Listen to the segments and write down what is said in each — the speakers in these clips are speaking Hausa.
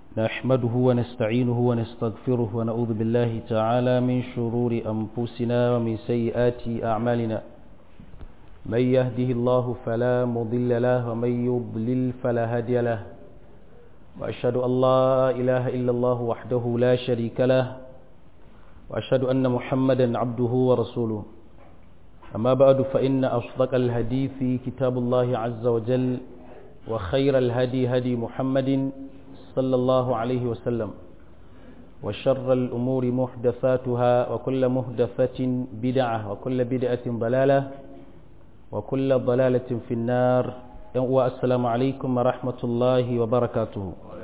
نحمده ونستعينه ونستغفره ونعوذ بالله تعالى من شرور أنفسنا ومن سيئات أعمالنا من يهده الله فلا مضل له ومن يضلل فلا هادي له وأشهد أن لا إله إلا الله وحده لا شريك له وأشهد أن محمدا عبده ورسوله أما بعد فإن أصدق الهدي في كتاب الله عز وجل وخير الهدي هدي محمد صلى الله عليه وسلم وشر الأمور محدثاتها وكل محدثة بدعة وكل بدعة ضلالة وكل ضلالة في النار والسلام عليكم ورحمة الله وبركاته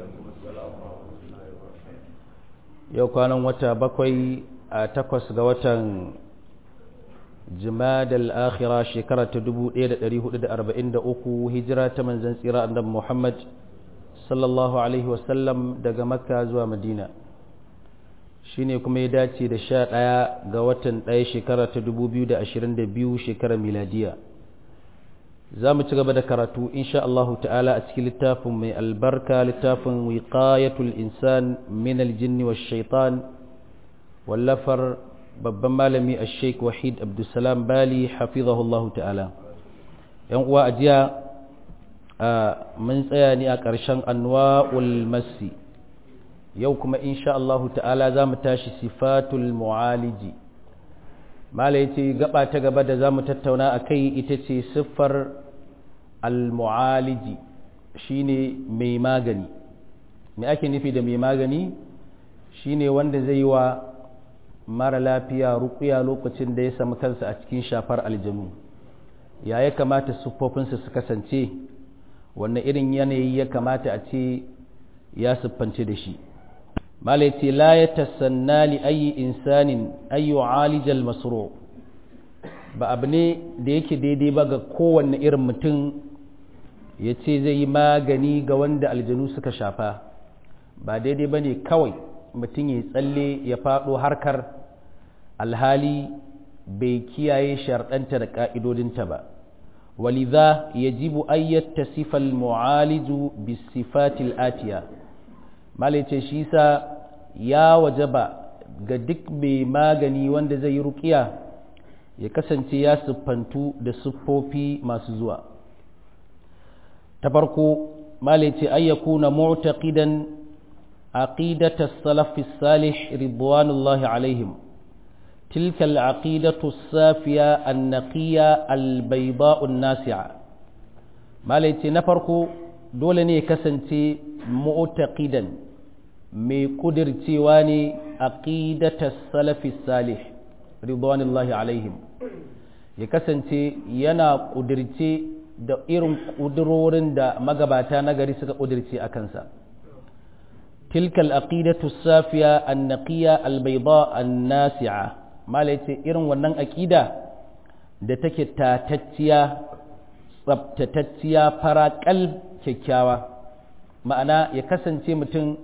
yau kwanan wata bakwai a takwas ga watan jimadal akhira shekara ta 1443 hijira ta manzan tsira annabi Muhammad sallallahu alaihi wasallam daga makka zuwa madina shine kuma ya dace da sha ɗaya ga watan ɗaya shekara ta 2022 shekarar miladiya za mu ci gaba da karatu insha Allahu ta'ala a cikin littafin mai albarka littafin wiqayatul insan min aljinni wa shaitan wallafar babban malami a sheik wahid abdulsalam bali hafizahullahu ta'ala yan uwa a jiya mun tsaya ne a ƙarshen anwa'ul masi yau kuma insha Allahu ta'ala za mu tashi sifatul mu'aliji mala ya ce gaba ta gaba da za mu tattauna a kai ita ce siffar al-mu'aliji shine mai magani me ake nufi da mai magani shine wanda zai yi wa mara lafiya rukuya lokacin da ya samu kansa a cikin shafar aljanu ya ya kamata siffofinsa su kasance wannan irin yanayi ya kamata a ce ya siffance da shi malai ce la ya tasanna li ayi insanin ayyu alijal masru ba abu ne da yake daidai ba ga kowanne irin mutum ya ce zai yi magani ga wanda aljanu suka shafa ba daidai ba ne kawai mutum ya tsalle ya faɗo harkar alhali bai kiyaye sharɗanta da ƙa'idodinta ba ولذا يجب أن يتصف المعالج بالصفات الآتية malice shi sa ya wajaba ga duk mai magani wanda zai yi rukiya ya kasance ya siffantu da siffofi masu zuwa ta farko malice an yakuna mu'taqidan aqidata salafi salih ridwanullahi alaihim تلك العقيدة الصافية النقية البيضاء الناسعة ما ليتي نفركو دولني كسنتي معتقدا مي قدر تيواني عقيدة السلف الصالح رضوان الله عليهم ya kasance yana ƙudirce da irin ƙudurorin da magabata na gari suka ƙudirce a kansa tilkal aqidatu safiya an-naqiya al-bayda an-nasi'a mala ce irin wannan aƙida da take tatacciya tsabtatacciya faraƙal kyakkyawa ma'ana ya kasance mutum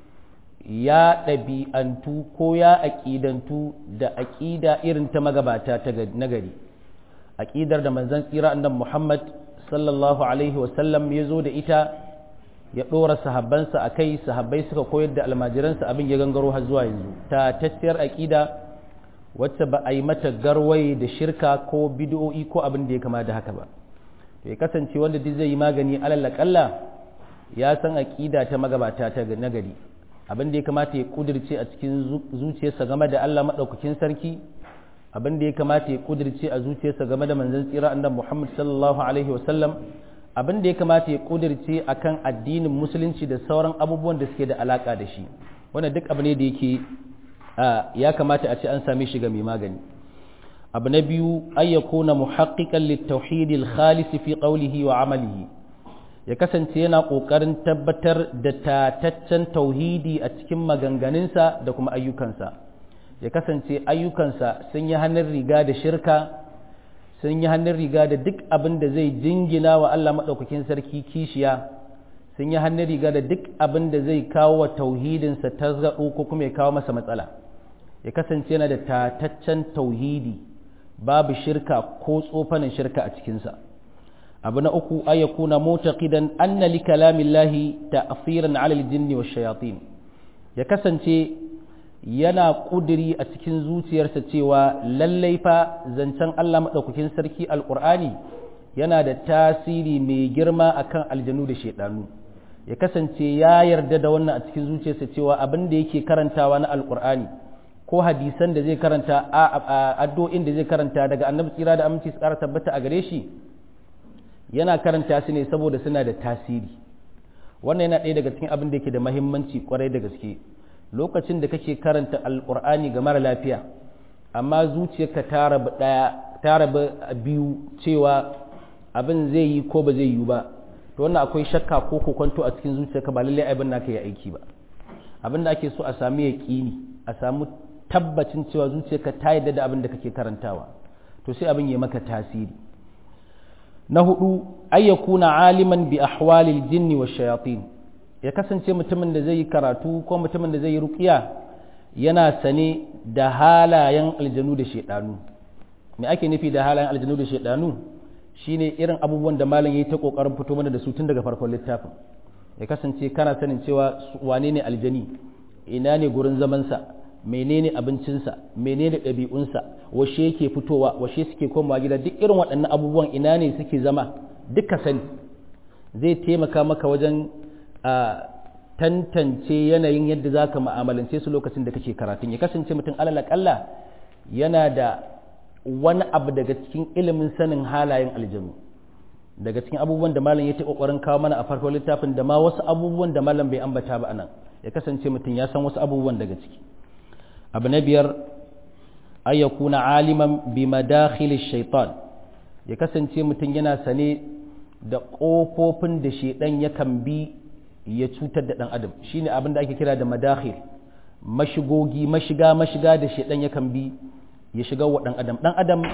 ya ɗabi'antu ko ya aƙidantu da aƙida irin ta magabata ta nagari aƙidar da manzan tsira annan muhammad sallallahu alaihi wasallam ya zo da ita ya ɗora sahabbansa a kai sahabbai suka koyar da almajiransa abin ya gangaro har zuwa yanzu tatacciyar aƙida wacce ba a yi mata garwai da shirka ko bid'o'i ko abin da ya kama da haka ba to ya kasance wanda duk zai yi magani alal kalla ya san aqida ta magabata ta nagari abin da ya kamata ya kudirce a cikin zuciyarsa game da Allah madaukakin sarki abin da ya kamata ya kudirce a zuciyarsa game da manzon tsira annabi Muhammad sallallahu alaihi wasallam abin da ya kamata ya kudirce akan addinin musulunci da sauran abubuwan da suke da alaka da shi wannan duk abu ne da yake ya kamata a ce an same shi ga mai magani abu na biyu an ya kuna muhaqqiqan littauhid al-khalis fi qawlihi wa amalihi ya kasance yana kokarin tabbatar da tataccen tauhidi a cikin maganganunsa da kuma ayyukansa ya kasance ayyukansa sun yi hannun riga da shirka sun yi hannun riga da duk abin da zai jingina wa Allah madaukakin sarki kishiya sun yi hannun riga da duk abin da zai kawo wa tauhidinsa tasgado ko kuma ya kawo masa matsala ya kasance yana da tataccen tauhidi babu shirka ko tsofanin shirka a cikinsa abu na uku ay yakuna mutaqidan anna li kalamillahi ta'thiran 'ala al-jinni wash-shayatin ya kasance yana kudiri a cikin zuciyarsa cewa lallai fa zancen Allah madaukakin sarki alqur'ani yana da tasiri mai girma akan aljanu da shedanu ya kasance ya yarda da wannan a cikin zuciyarsa cewa abin da yake karantawa na alqur'ani ko hadisan da zai karanta a addu'o'in da zai karanta daga annabi tsira da aminci su kara tabbata a gare shi yana karanta su ne saboda suna da tasiri wannan yana ɗaya daga cikin abin da yake da mahimmanci kwarai da gaske lokacin da kake karanta alƙur'ani ga mara lafiya amma zuciyarka ta rabu ɗaya ta rabu biyu cewa abin zai yi ko ba zai yi ba to wannan akwai shakka ko kokonto a cikin zuciyarka ba lallai abin naka ya aiki ba abin da ake so a sami yaƙini a samu tabbacin cewa zuciyarka ta yarda da abin da kake karantawa to sai abin ya maka tasiri na hudu ayyakuna aliman bi ahwalil jinni wa shayatin ya kasance mutumin da zai yi karatu ko mutumin da zai yi ruqiya yana sane da halayen aljanu da shedanu me ake nufi da halayen aljanu da shedanu shine irin abubuwan da malam yayi ta kokarin fito mana da su tun daga farkon littafin ya kasance kana sanin cewa wane ne aljani ina ne gurin zamansa menene abincinsa menene ɗabi'unsa washe yake fitowa washe suke komawa gida duk irin waɗannan abubuwan ina ne suke zama duka sani zai taimaka maka wajen tantance yanayin yadda za ka ma'amalance su lokacin da kake karatun ya kasance mutum alalakalla yana da wani abu daga cikin ilimin sanin halayen aljanu daga cikin abubuwan da malam ya ta kokarin kawo mana a farkon littafin da ma wasu abubuwan da malam bai ambata ba anan ya kasance mutum ya san wasu abubuwan daga ciki abu na biyar ay yakuna aliman bi madakhil shaitan ya kasance mutum yana sane da ƙofofin da shaidan yakan bi ya cutar da ɗan adam shine abin da ake kira da madakhil mashigogi mashiga mashiga da shaidan yakan bi ya shiga wa ɗan adam ɗan adam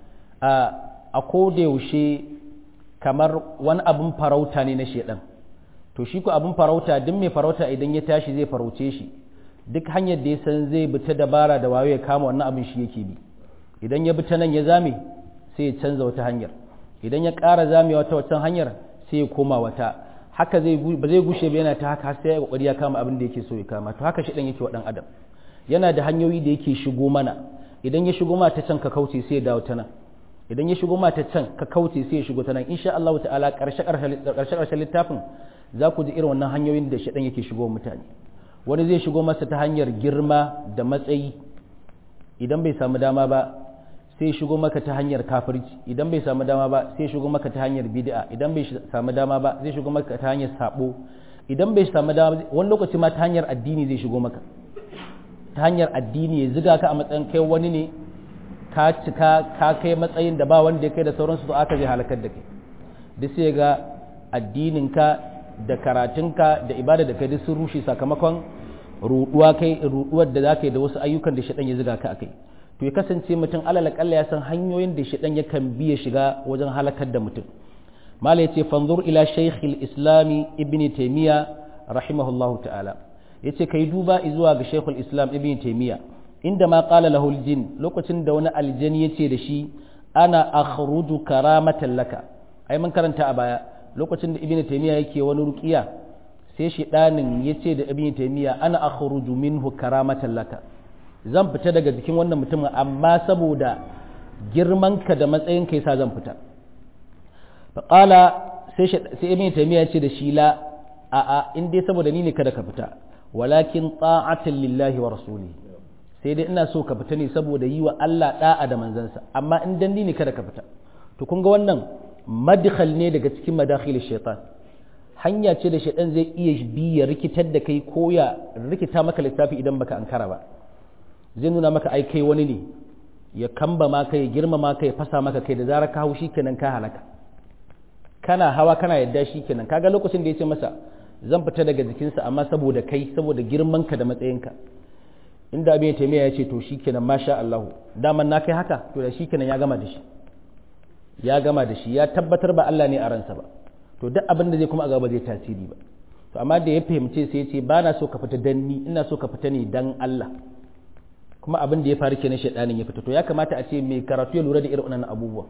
a koda yaushe kamar wani abin farauta ne na shaidan to shi ko abin farauta duk mai farauta idan ya tashi zai farauce shi duk hanyar da ya san zai bi ta dabara da wayo ya kama wannan abin shi yake bi idan ya bi ta nan ya zame sai ya canza wata hanyar idan ya ƙara zamewa ta wata hanyar sai ya koma wata haka zai ba zai gushe ba yana ta haka har sai ya kokari ya kama abin da yake so ya kama to haka shi dan yake wa dan adam yana da hanyoyi da yake shigo mana idan ya shigo ma ta can ka kauce sai ya dawo ta nan idan ya shigo ma ta can ka kauce sai ya shigo ta nan insha Allah ta'ala karshe karshe karshe littafin za ku ji irin wannan hanyoyin da shi dan yake shigo mutane wani zai shigo masa ta hanyar girma da matsayi idan bai samu dama ba sai shigo maka ta hanyar kafirci idan bai samu dama ba sai shigo maka ta hanyar bid'a idan bai samu dama ba zai shigo maka ta hanyar sabo idan bai samu dama wani lokaci ma ta hanyar addini zai shigo maka ta hanyar addini ya ziga ka a matsayin kai wani ne ka cika ka kai matsayin da ba wanda ya kai da sauransu to aka zai halakar da kai duk sai ga addininka da karatunka da ibada da kai duk sun rushe sakamakon ruduwa kai ruduwar da zaka yi da wasu ayyukan da shaɗan ya ziga ka akai to ya kasance mutum alal kalla ya san hanyoyin da shaɗan yakan bi ya shiga wajen halakar da mutum mala yace fanzur ila shaykh islami ibn taymiya rahimahullahu ta'ala yace kai duba zuwa ga shaykh islam ibn taymiya inda ma qala lahu jin lokacin da wani aljani yace da shi ana akhruju karamatan laka ai mun karanta a baya lokacin da ibn taymiya yake wani ruqiya sai shedanin yace da ibn taymiya ana akhruju minhu karamatan laka zan fita daga jikin wannan mutumin amma saboda girmanka da matsayinka yasa zan fita faƙala sai ibn taymiya ce da shi la a a in dai saboda ni ne kada ka fita walakin ta'atan lillahi wa rasuli sai dai ina so ka fita ne saboda yi wa Allah da'a da manzansa amma in dan ni ne kada ka fita to kun ga wannan madkhal ne daga cikin madakhil shaitan hanya ce da shaitan zai iya bi ya rikitar da kai ko ya rikita maka lissafi idan baka ankara ba zai nuna maka ai kai wani ne ya kamba ma kai girma ma kai fasa maka kai da zarar ka hau kenan ka halaka kana hawa kana yadda kenan kaga lokacin da ya ce masa zan fita daga jikinsa amma saboda kai saboda girmanka da matsayinka inda abin taimiyya ya ce to shikenan masha Allah daman na kai haka to da shikenan ya gama da shi ya gama da shi ya tabbatar ba Allah ne a ransa ba to duk abin da zai kuma a gaba zai tasiri ba to amma da ya fahimce sai ya ce ba na so ka fita dan ni ina so ka fita ne dan Allah kuma abin da ya faru kenan shaidanin ya fita to ya kamata a ce mai karatu ya lura da irin wannan abubuwa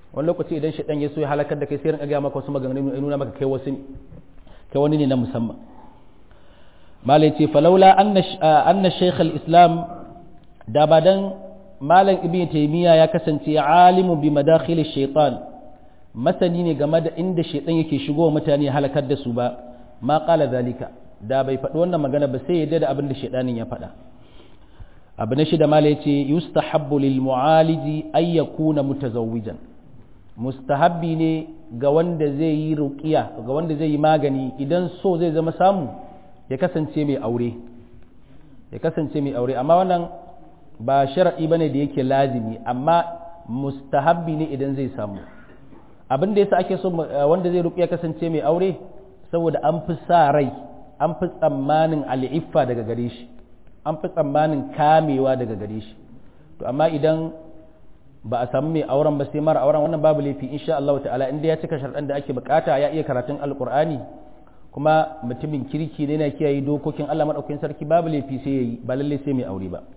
wani lokaci idan shaidan ya so ya halakar da kai sai rinka ga maka wasu maganganu ya nuna maka kai wasu ne kai wani ne na musamman malai ce falaula anna shaykh al-islam da ba dan malam ibn taymiya ya kasance alimu bi madakhil shaitan masani ne game da inda shaitan yake shigowa mutane halakar da su ba ma qala zalika da bai faɗi wannan magana ba sai ya da abin da shaitanin ya faɗa abu na shida mala yace yustahabbu lil mu'aliji ay yakuna mutazawwijan mustahabbi ne ga wanda zai yi ruqiya ga wanda zai yi magani idan so zai zama samu ya kasance mai aure ya kasance mai aure amma wannan ba shar'i bane da yake lazimi amma mustahabbi ne idan zai samu abin da yasa ake so wanda zai ruqiya kasance mai aure saboda an fi sa rai an fi tsammanin al'iffa daga gare shi an fi tsammanin kamewa daga gare shi to amma idan ba a samu mai auren ba sai mara auren wannan babu laifi insha Allah ta'ala inda ya cika sharɗan da ake bukata ya iya karatun alkur'ani kuma mutumin kirki ne na kiyaye dokokin Allah madaukakin sarki babu laifi sai yayi ba lalle sai mai aure ba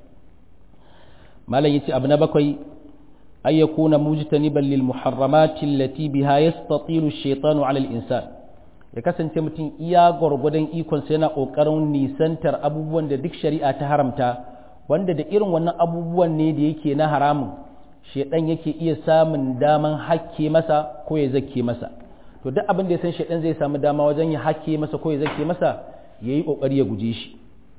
malam yace abu na bakwai ay yakuna mujtaniban lil muharramati allati biha yastatilu ash-shaytanu 'ala al-insan ya kasance mutum iya gwargwadon ikonsa yana ƙoƙarin nisantar abubuwan da duk shari'a ta haramta wanda da irin wannan abubuwan ne da yake na haramun shaidan yake iya samun daman hakke masa ko ya zake masa to duk abin da ya san shaidan zai samu dama wajen ya hakke masa ko ya zake masa ya yi ƙoƙari ya guje shi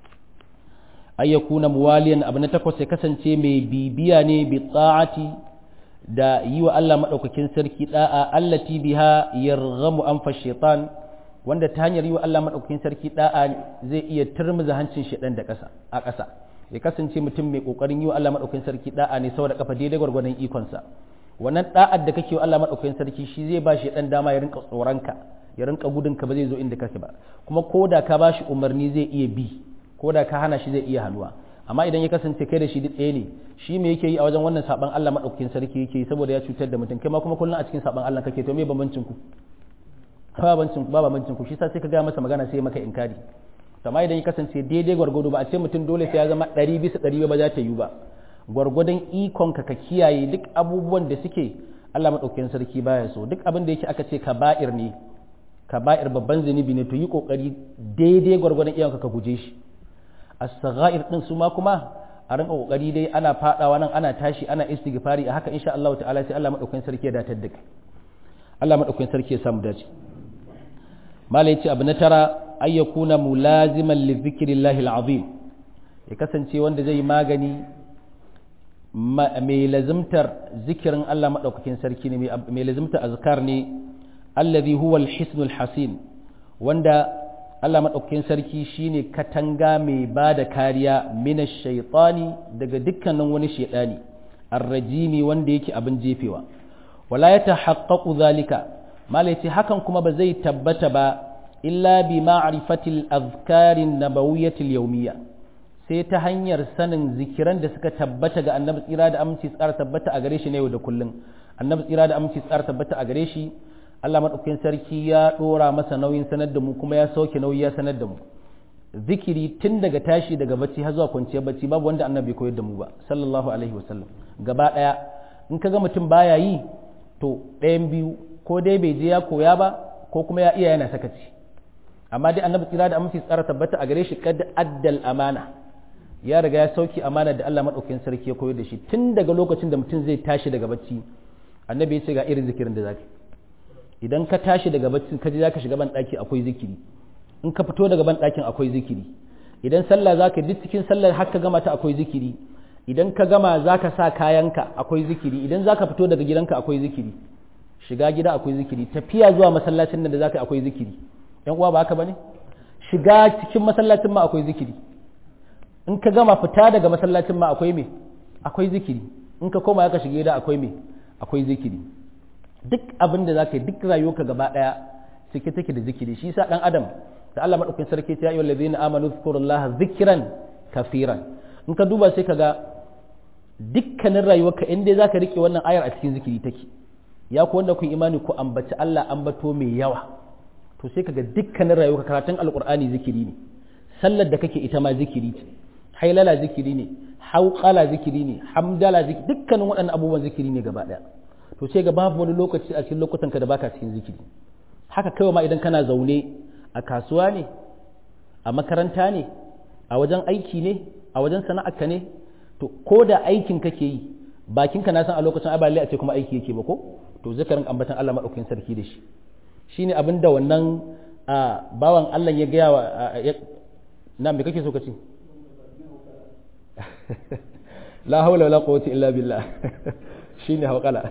ay yakuna muwaliyan abu na takwas ya kasance mai bibiya ne bi ta'ati da yi wa Allah maɗaukakin sarki ɗa'a allati biha yarghamu anfa shaitan wanda ta hanyar yi wa Allah maɗaukakin sarki ɗa'a zai iya turmuza hancin shaitan da ƙasa a ƙasa ya kasance mutum mai ƙoƙarin yi wa Allah maɗaukakin sarki ɗa'a ne saboda kafa daidai gwargwadon ikonsa wannan ɗa'ar da kake wa Allah maɗaukakin sarki shi zai ba shaitan dama ya rinka tsoronka ya rinka gudunka ba zai zo inda kake ba kuma ko da ka ba shi umarni zai iya bi ko da ka hana shi zai iya hannuwa amma idan ya kasance kai da shi duk ɗaya ne shi me yake yi a wajen wannan saban Allah madaukakin sarki yake yi saboda ya cutar da mutum kai ma kuma kullun a cikin saban Allah kake to me bambancin ku ba bambancin ku ba bambancin ku shi sa sai ka ga masa magana sai maka inkari amma idan ya kasance daidai gwargwado ba a ce mutum dole sai ya zama ɗari bisa ɗari ba za ta yi ba gwargwadon ikon ka ka kiyaye duk abubuwan da suke Allah madaukakin sarki baya so duk abin da yake aka ce kaba'ir ne kaba'ir babban zunubi ne to yi kokari daidai gwargwadon iyanka ka guje shi as-saghair din su ma kuma a rinka kokari dai ana fadawa nan ana tashi ana istighfari a haka insha Allah ta'ala sai Allah madaukakin sarki ya datar da kai Allah madaukakin sarki ya samu dace malai yace abu na tara ay yakuna mulaziman li dhikrillahi al-azim ya kasance wanda zai magani mai lazimtar zikirin Allah madaukakin sarki ne mai lazimtar azkar ne alladhi huwa al-hisnul hasin wanda Allah maɗaukakin sarki shine katanga mai ba da kariya mina shaitani daga dukkanin wani shaidani arrajimi wanda yake abin jefewa wala ya tahaqqaqu zalika mala yace hakan kuma ba zai tabbata ba illa bi ma'rifatil azkarin nabawiyyatil yawmiyya sai ta hanyar sanin zikiran da suka tabbata ga annabi tsira da aminci tsara tabbata a gare shi ne yau da kullum annabi tsira da aminci tsara tabbata a gare shi Allah maɗaukakin sarki ya ɗora masa nauyin sanar da mu kuma ya sauke nauyi ya sanar da mu zikiri tun daga tashi daga bacci har zuwa kwanciyar bacci babu wanda annabi koyar da mu ba sallallahu alaihi wasallam gaba ɗaya in ka ga mutum baya yi to ɗayan biyu ko dai bai je ya koya ba ko kuma ya iya yana sakaci amma dai annabi tsira da aminci tsara tabbata a gare shi kad addal amana ya riga ya sauki amana da Allah maɗaukakin sarki ya koyar da shi tun daga lokacin da mutum zai tashi daga bacci annabi ya ce ga irin zikirin da zaka idan ka tashi daga bacci ka je zaka shiga ban daki akwai zikiri in ka fito daga ban dakin akwai zikiri idan sallah zaka duk cikin sallar har ka gama ta akwai zikiri idan ka gama zaka sa kayanka akwai zikiri idan zaka fito daga gidanka akwai zikiri shiga gida akwai zikiri tafiya zuwa masallacin nan da zaka akwai zikiri yan uwa ba haka bane shiga cikin masallacin ma akwai zikiri in ka gama fita daga masallacin ma akwai me akwai zikiri in ka koma ka shiga gida akwai me akwai zikiri duk abin da zaka yi duk rayuwarka gaba daya cike take da zikiri shi yasa dan adam da Allah madaukakin sarki ta ayyuhal ladina amanu zkurullaha zikran kafiran in ka duba sai kaga dukkanin rayuwarka in dai zaka rike wannan ayar a cikin zikiri take ya ku wanda kun imani ku ambaci Allah ambato mai yawa to sai kaga dukkanin rayuwarka karatun alqur'ani zikiri ne sallar da kake ita ma zikiri ce hailala zikiri ne hauqala zikiri ne hamdala zikiri dukkanin waɗannan abubuwan zikiri ne gaba daya to sai ga babu wani lokaci a cikin lokutan ka da baka cikin zikiri haka kawai ma idan kana zaune a kasuwa ne a makaranta ne a wajen aiki ne a wajen sana'arka ne to ko da aikin kake yi bakinka na san a lokacin abali a ce kuma aiki yake ba ko to zakarin ambatan Allah madaukakin sarki da shi shine abin da wannan bawan Allah ya gaya wa na me kake so ka ce la haula wala quwwata illa billah shine hawqala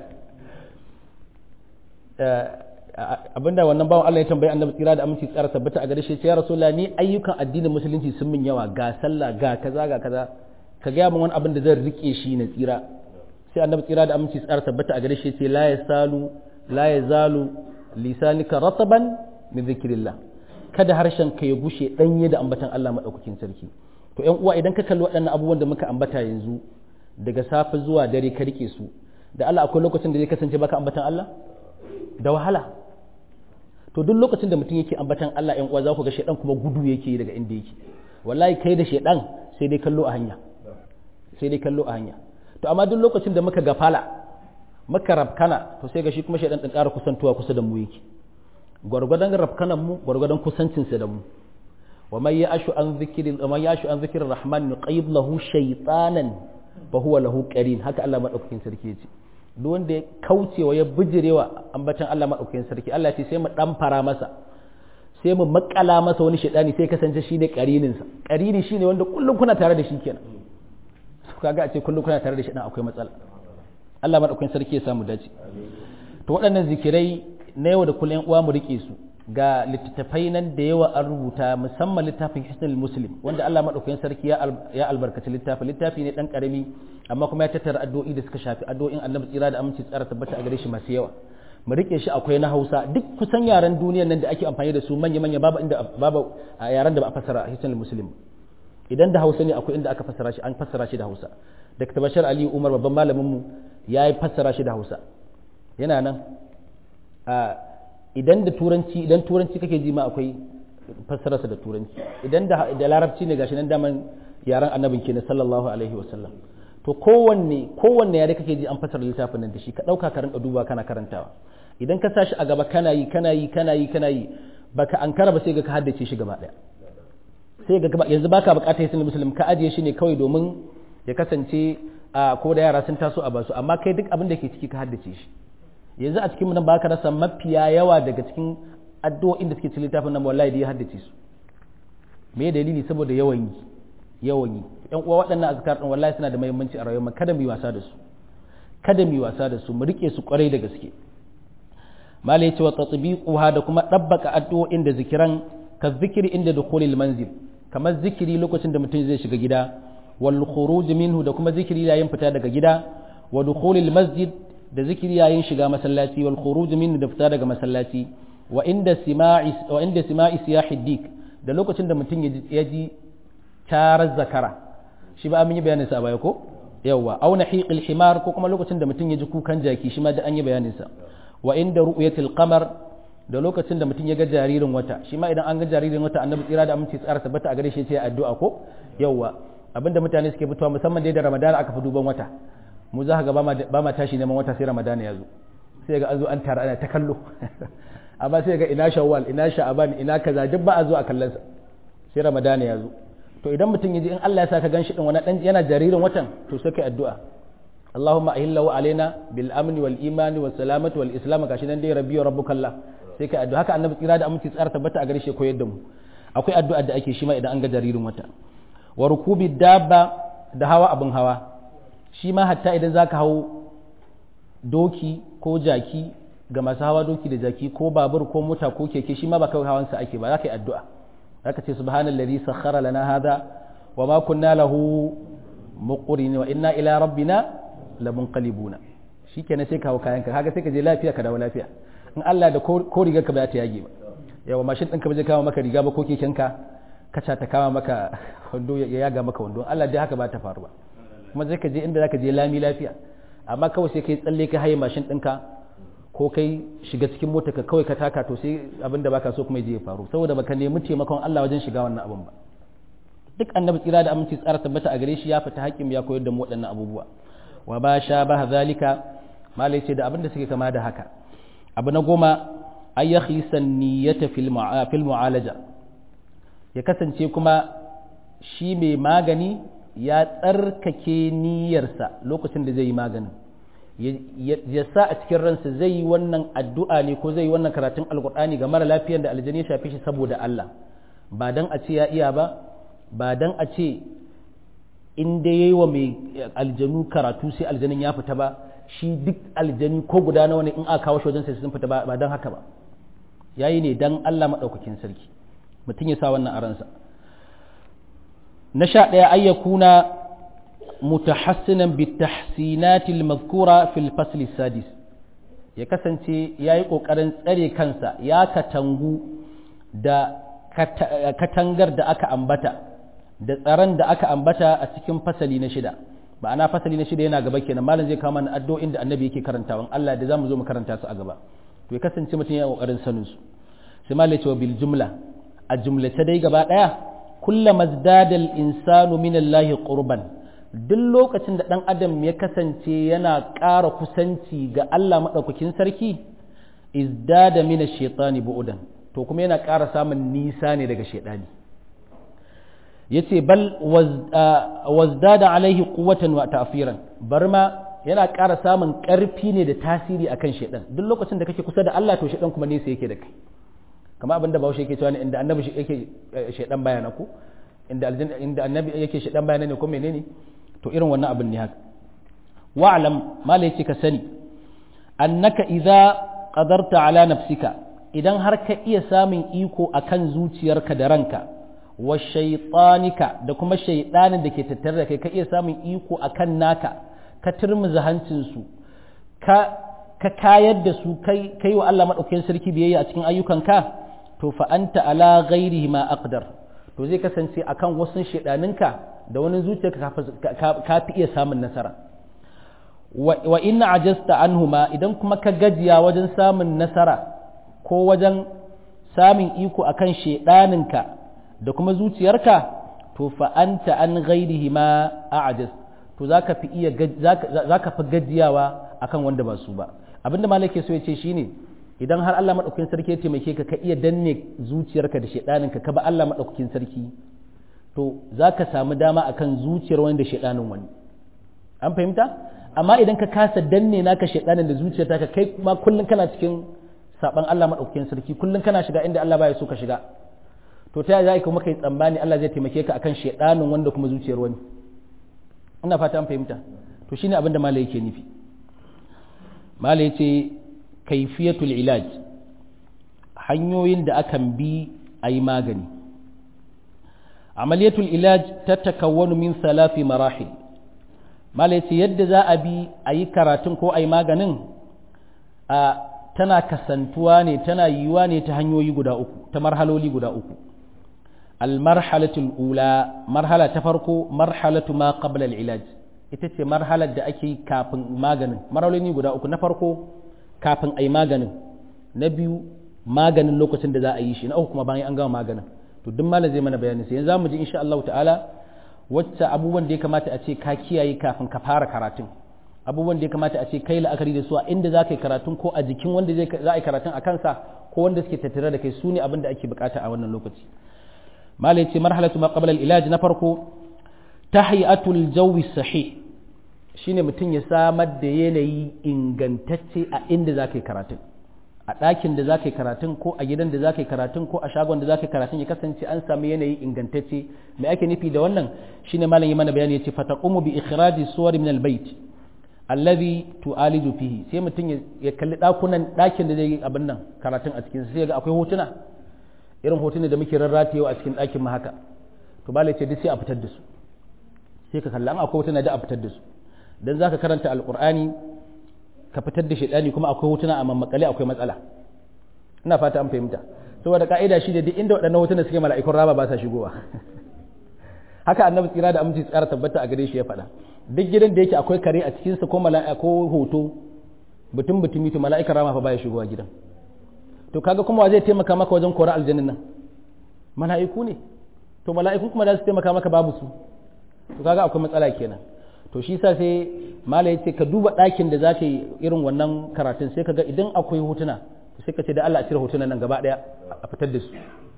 abinda wannan bawan Allah ya tambayi annabi tsira da aminci tsara tabbata a gare shi ya rasulullah ni ayyukan addinin musulunci sun min yawa ga sallah ga kaza ga kaza ka gaya min wani abin da zan rike shi na tsira sai annabi tsira da aminci tsara tabbata a gare shi ce la yasalu la yazalu lisanika rataban min zikrillah kada harshen ka ya gushe danye da ambatan Allah madaukakin sarki to ƴan uwa idan ka kalli waɗannan abubuwan da muka ambata yanzu daga safe zuwa dare ka rike su da Allah akwai lokacin da zai kasance baka ambatan Allah da wahala to duk lokacin da mutum yake ambatan Allah ƴan uwa za ku ga shedan kuma gudu yake daga inda yake wallahi kai da shedan sai dai kallo a hanya sai dai kallo a hanya to amma duk lokacin da muka gafala muka rafkana to sai ga shi kuma shedan din ƙara kusantuwa kusa da mu yake gwargwadon rafkanan mu gwargwadon kusancin sa da mu wa man ya'shu an zikri wa man ya'shu an zikri rahman nuqayyid lahu shaytanan fa huwa lahu qarin haka Allah madaukakin sarki yace duk wanda ya kaucewa ya bijirewa ambatan Allah madaukakin sarki Allah ce sai mu dan fara masa sai mu makala masa wani shaidani sai kasance shi ne karinin sa karini shine wanda kullum kuna tare da shi kenan kaga a ce kullum kuna tare da shi dan akwai matsala Allah madaukakin sarki ya samu dace to waɗannan zikirai na yau da kullum uwa mu rike su ga littattafai nan da yawa an rubuta musamman littafin hisnul muslim wanda Allah madaukakin sarki ya albarkaci littafi littafi ne dan karami amma kuma ya tattara addu'o'i da suka shafi addu'o'in annabi tsira da aminci tsara tabbata a gare shi masu yawa mu rike shi akwai na Hausa duk kusan yaran duniyan nan da ake amfani da su manya manya babu inda babu yaran da ba a fassara hisnul muslim idan da Hausa ne akwai inda aka fassara shi an fassara shi da Hausa Dr. Bashir Ali Umar babban malamin mu ya yi fassara shi da Hausa yana nan idan da turanci idan turanci kake ji ma akwai fassararsa da turanci idan da da larabci ne gashi nan daman yaran annabin kenan sallallahu alaihi wasallam to kowanne kowanne yare kake ji an fassara littafin nan da shi ka dauka ka rinka duba kana karantawa idan ka sashi a gaba kana yi kana yi kana yi kana yi baka ankara ba sai ga ka haddace shi gaba daya sai ga yanzu baka bukatar yasin muslim ka ajiye shi ne kawai domin ya kasance a ko da yara sun taso a basu amma kai duk abin da ke ciki ka haddace shi yanzu a cikin nan ba ka rasa mafiya yawa daga cikin addu'o'in da suke cikin littafin nan wallahi da ya haddace su me dalili saboda yawan yi yawan yi yan uwa waɗannan azkar din wallahi suna da muhimmanci a rayuwar kada mu yi wasa da su kada mu yi wasa da su mu rike su kwarai da gaske malai cewa tatbiquha da kuma dabbaka addu'o'in da zikiran ka zikiri inda dukhulil manzil kamar zikiri lokacin da mutum zai shiga gida wal khuruj minhu da kuma zikiri yayin fita daga gida wa dukhulil masjid da zikiri yayin shiga masallaci wal khuruj min da fita daga masallaci wa inda sima'i wa inda sima'i siyahi dik da lokacin da mutum ya ji tarar zakara shi ba an yi bayanin sa a baya ko yawa aw nahiqil himar ko kuma lokacin da mutum ya ji kukan jaki shi ma da an yi bayanin sa wa inda ru'yatil qamar da lokacin da mutum ya ga jaririn wata shi ma idan an ga jaririn wata annabi tsira da aminci tsara tabbata a gare shi ya addu'a ko yawa abinda mutane suke fitowa musamman dai da ramadana aka fi duban wata mu za ga ba ma tashi neman wata sai ramadana ya zo sai ga an zo an tara ana ta kallo amma sai ga ina shawwal ina sha'aban ina kaza duk ba a zo a kallon sa sai ramadana ya zo to idan mutum ya ji in Allah ya sa ka ganshi din wani dan yana jaririn watan to sai kai addu'a Allahumma ahillahu alaina bil amni wal imani was salamati wal islam gashi nan dai rabbi wa rabbukallah sai kai addu'a haka annabi tsira da aminci tsara tabbata a gare shi koyar da mu akwai addu'a da ake shi ma idan an ga jaririn wata wa rukubi dabba da hawa abin hawa shi ma hatta idan za ka hau doki ko jaki ga masu hawa doki da jaki ko babur ko mota ko keke shi ma ba kawai hawansa ake ba za ka yi addu'a za ka ce subhanallazi sakhara lana hada wa ma kunna lahu muqrin wa inna ila rabbina lamunqalibuna shikenan sai ka hau kayan ka kaga sai ka je lafiya ka dawo lafiya in Allah da ko rigar ka ba ta yage ba yawa mashin ɗinka ba zai kawo maka riga ba ko keken ka kaca ta kama maka wando ya yaga maka wando Allah dai haka ba ta faru ba kuma zai ka je inda zaka je lami lafiya amma kawai sai kai tsalle ka haye mashin ɗinka ko kai shiga cikin mota ka kawai ka taka to sai abin da baka so kuma je ya faru saboda baka nemi taimakon Allah wajen shiga wannan abin ba duk annabi tsira da aminci tsara tabbata a gare shi ya fita haƙƙin ya koyar da mu waɗannan abubuwa wa ba sha ba zalika malai ce da abin da suke kama da haka abu na goma ay yakhisan niyyata fil mu'alaja ya kasance kuma shi mai magani ya tsarkake niyyarsa lokacin da zai yi maganin ya sa a cikin ransa zai yi wannan addu'a ne ko zai yi wannan karatun alkur'ani ga mara lafiyar da aljani ya shafe shi saboda Allah ba dan a ce ya iya ba ba dan a ce in dai yayi wa mai aljanu karatu sai aljanin ya fita ba shi duk aljani ko guda nawa ne in aka kawo shi wajen sai sun fita ba dan haka ba yayi ne dan Allah madaukakin sarki mutum ya sa wannan a ransa na sha ɗaya ayyakuna mutahassinan bitahsinatil mazkura fil fasli sadis ya kasance ya yi ƙoƙarin tsare kansa ya katangu da katangar da aka ambata da tsaron da aka ambata a cikin fasali na shida ba ana fasali na shida yana gaba kenan malam zai kama na addu'o'in da annabi yake karantawan Allah da zamu zo mu karanta su a gaba to ya kasance mutum ya ƙoƙarin sanin su sai malam ya ce bil jumla a jumlace dai gaba ɗaya kullama zdada al-insanu min Allah qurban duk lokacin da ɗan adam ya kasance yana ƙara kusanci ga Allah maɗaukakin sarki izdada mina shaitani bu'udan to kuma yana ƙara samun nisa ne daga shaitani ya ce bal wazdada alaihi quwwatan wa ta'firan bar ma yana ƙara samun ƙarfi ne da tasiri akan shaitan duk lokacin da kake kusa da Allah to shaitan kuma nesa yake da kai kama abin da bahaushe yake cewa ne inda annabi yake shaitan bayana ko inda annabi yake shaitan bayana ne ko menene to irin wannan abin ne haka wa'lam malai ce ka sani annaka idza qadarta ala nafsika idan har ka iya samun iko akan zuciyarka da ranka wa shaytanika da kuma shaydanin da ke tattare da kai ka iya samun iko akan naka ka turmuza hancin su ka ka kayar da su kai kai wa Allah madaukakin sarki biyayya a cikin ayyukanka to fa anta ala ghairihi ma aqdar to zai kasance akan wasu shaydaninka da wani zuciyarka ka fi iya samun nasara wa inna ajasta anhuma idan kuma ka gajiya wajen samun nasara ko wajen samun iko akan shedaninka da kuma zuciyarka to fa anta an ghairihi ma a'jaz to zaka fi iya zaka fi gajiyawa akan wanda ba su ba abinda malaka so ya ce shine idan har Allah madaukakin sarki ya taimake ka ka iya danne zuciyarka da shedaninka ka ba Allah madaukakin sarki to za ka samu dama akan zuciyar wani da shaɗanin wani an fahimta amma idan ka kasa danne naka shaɗanin da zuciyar ka kai ma kullum kana cikin saban Allah maɗaukakin sarki kullum kana shiga inda Allah baya so ka shiga to ta za ka maka yi tsammani Allah zai taimake ka akan shaɗanin wanda kuma zuciyar wani ina fata an fahimta to shine abin da malai yake nufi malai yace kaifiyatul ilaj hanyoyin da akan bi a yi magani عملية العلاج تتكون من ثلاث مراحل ما ليس يد ذا أبي أي كراتن كو أي ماغنن تنا كسنتواني تنا يواني تهنيو يقدا أكو تمرحلو لي قدا أكو المرحلة الأولى مرحلة تفرقو مرحلة ما قبل العلاج ita ce marhalar da ake kafin maganin marhaloli guda uku na farko kafin a yi maganin na biyu maganin lokacin da za a yi shi na uku kuma bayan an gama maganin to duk malam zai mana bayani sai yanzu zamu ji insha Allah ta'ala wacce abubuwan da ya kamata a ce ka kiyaye kafin ka fara karatun abubuwan da ya kamata a ce kai la'akari da su a inda za ka yi karatun ko a jikin wanda zai za a yi karatun a kansa ko wanda suke tattare da kai su ne abin da ake bukata a wannan lokaci malai ce marhalatu ma qabla al-ilaj na farko tahiyatul jawi sahih shine mutum ya samar da yanayi ingantacce a inda za ka yi karatun a ɗakin da za ka yi karatun ko a gidan da za ka yi karatun ko a shagon da za ka yi karatun ya kasance an sami yanayi ingantacce me ake nufi da wannan shine malam yi mana bayani ya ce fataqumu bi ikhraji suwar min albayt alladhi tu'aliju fihi sai mutum ya kalli ɗakunan ɗakin da zai yi abin nan karatun a cikin sai ga akwai hotuna irin hotuna da muke rarratewa a cikin ɗakin mu haka to bala ce duk sai a fitar da su sai ka kalla an akwai hotuna da a fitar da su dan zaka karanta alqur'ani ka fitar da shaidani kuma akwai hotuna a mammakale akwai matsala ina fata an fahimta saboda ka'ida shi da duk inda waɗannan hotuna suke mala'ikun raba ba sa shigowa haka annabi tsira da aminci tsara tabbata a gare shi ya faɗa duk gidan da yake akwai kare a cikinsa ko mala'ika ko hoto mutum mutumi to mala'ikar rama fa baya shigowa gidan to kaga kuma wa zai taimaka maka wajen kora aljannin nan mala'iku ne to mala'ikun kuma za su taimaka maka babu su to kaga akwai matsala kenan to shi sa sai mala ya ce ka duba ɗakin da za ka yi irin wannan karatun sai ka ga idan akwai hotuna sai ka ce da Allah a cire hotunan nan gaba ɗaya a fitar da su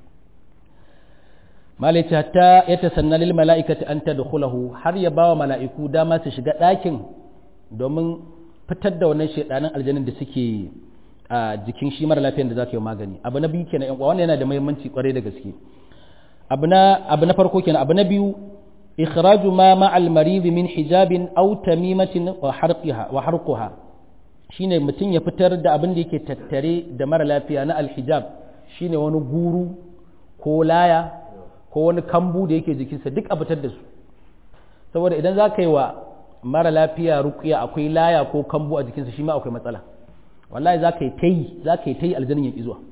mala ya ce hatta ya tasanna lil mala'ikati an tadkhulahu har ya bawa mala'iku dama su shiga ɗakin domin fitar da wannan shedanin aljanin da suke a jikin shi mara lafiyan da za ka yi magani abu na biyu kenan yan uwa wannan yana da muhimmanci kwarai da gaske abu na abu na farko kenan abu na biyu إخراج ما مع المريض من حجاب أو تميمة وحرقها وحرقها shine mutum ya fitar da abin da yake tattare da mara lafiya na alhijab shine wani guru ko laya ko wani kambu da yake jikinsa duk a fitar da su saboda idan za ka yi wa mara lafiya rukiya akwai laya ko kambu a jikinsa shi ma akwai matsala wallahi za ka yi ta yi za ka yi ta yi aljanin ya zuwa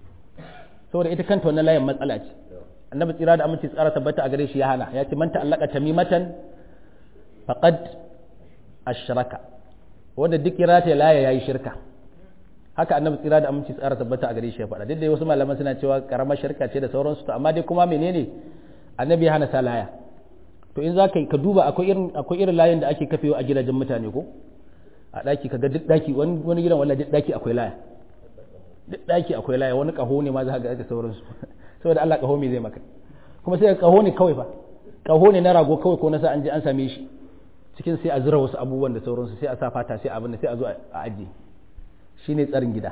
saboda ita kanta wannan layan matsala ce annabi tsira da aminci tsara tabbata a gare shi ya hana ya ce man ta'allaka tamimatan faqad ashraka wanda duk ya rata laya yayi shirka haka annabi tsira da aminci tsara tabbata a gare shi ya faɗa duk da wasu malaman suna cewa karamar shirka ce da sauransu to amma dai kuma menene annabi ya hana sa laya to in zaka ka duba akwai irin akwai irin layin da ake kafewa a gidajen mutane ko a daki kaga duk daki wani wani gidan wallahi duk daki akwai laya duk daki akwai laya wani kaho ne ma za ka ga da sauransu saboda Allah kaho me zai maka kuma sai kaho ne kawai fa kaho ne na rago kawai ko na sa an je an same shi cikin sai a zura wasu abubuwan da sauransu sai a sa fata sai abin da sai a zo a ajiye shine tsarin gida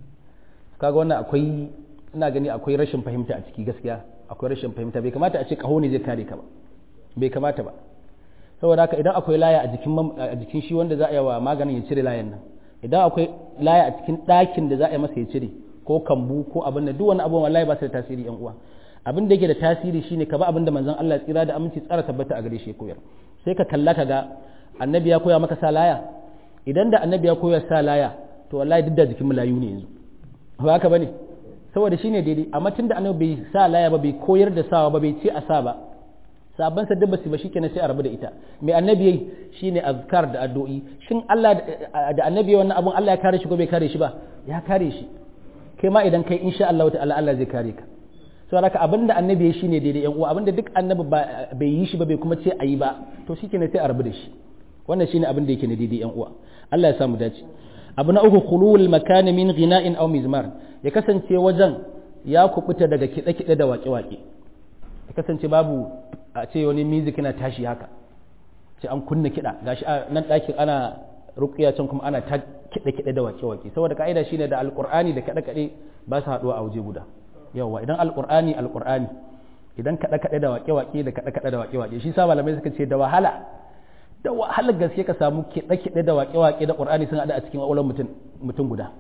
kaga wannan akwai ina gani akwai rashin fahimta a ciki gaskiya akwai rashin fahimta bai kamata a ce kaho ne zai kare ka ba bai kamata ba saboda haka idan akwai laya a jikin a jikin shi wanda za a yi wa maganin ya cire layan nan idan akwai laya a cikin ɗakin da za a yi masa ya cire ko kambu ko abin da duk wani abubuwan wallahi ba su da tasiri yan uwa abin da yake da tasiri shine ka ba abin da manzon Allah tsira da aminci tsara tabbata a gare shi koyar sai ka kalla ka ga annabi ya koya maka sa laya idan da annabi ya koya sa laya to wallahi duk da jikin mulayu ne yanzu ba haka bane saboda shine daidai amma tunda annabi bai sa laya ba bai koyar da sawa ba bai ce a sa ba sabon sa duk basu ba shikenan sai a rabu da ita mai annabi yayi shine azkar da addu'o'i shin Allah da annabi wannan abun Allah ya kare shi ko bai kare shi ba ya kare shi kai ma idan kai insha Allah ta'ala Allah zai kare ka saboda haka abinda annabi ya shine daidai yan uwa abinda duk annabi bai yi shi ba bai kuma ce ayi ba to shikenan sai a rabu da shi wannan shine abin da yake ne daidai yan uwa Allah ya samu dace abu na uku khulul makan min ghina'in aw mizmar ya kasance wajen ya kubuta daga kide-kide da waƙe-waƙe ya kasance babu a ce wani music yana tashi haka ce an kunna kiɗa gashi nan ɗakin ana rukiya can kuma ana ta kiɗe-kiɗe da wake-wake saboda ka'ida shine da alƙur'ani da kaɗe-kaɗe ba su haɗuwa a waje guda yawa idan alƙur'ani alƙur'ani idan kaɗe-kaɗe da wake-wake da kaɗe-kaɗe da wake-wake shi sa malamai suka ce da wahala da wahalar gaske ka samu kiɗe-kiɗe da wake-wake da ƙur'ani sun haɗu a cikin ƙwaƙwalwar mutum mutum guda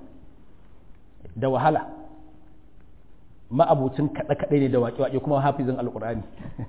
da wahala ma'abucin kaɗe-kaɗe ne da wake-wake kuma hafizin alƙur'ani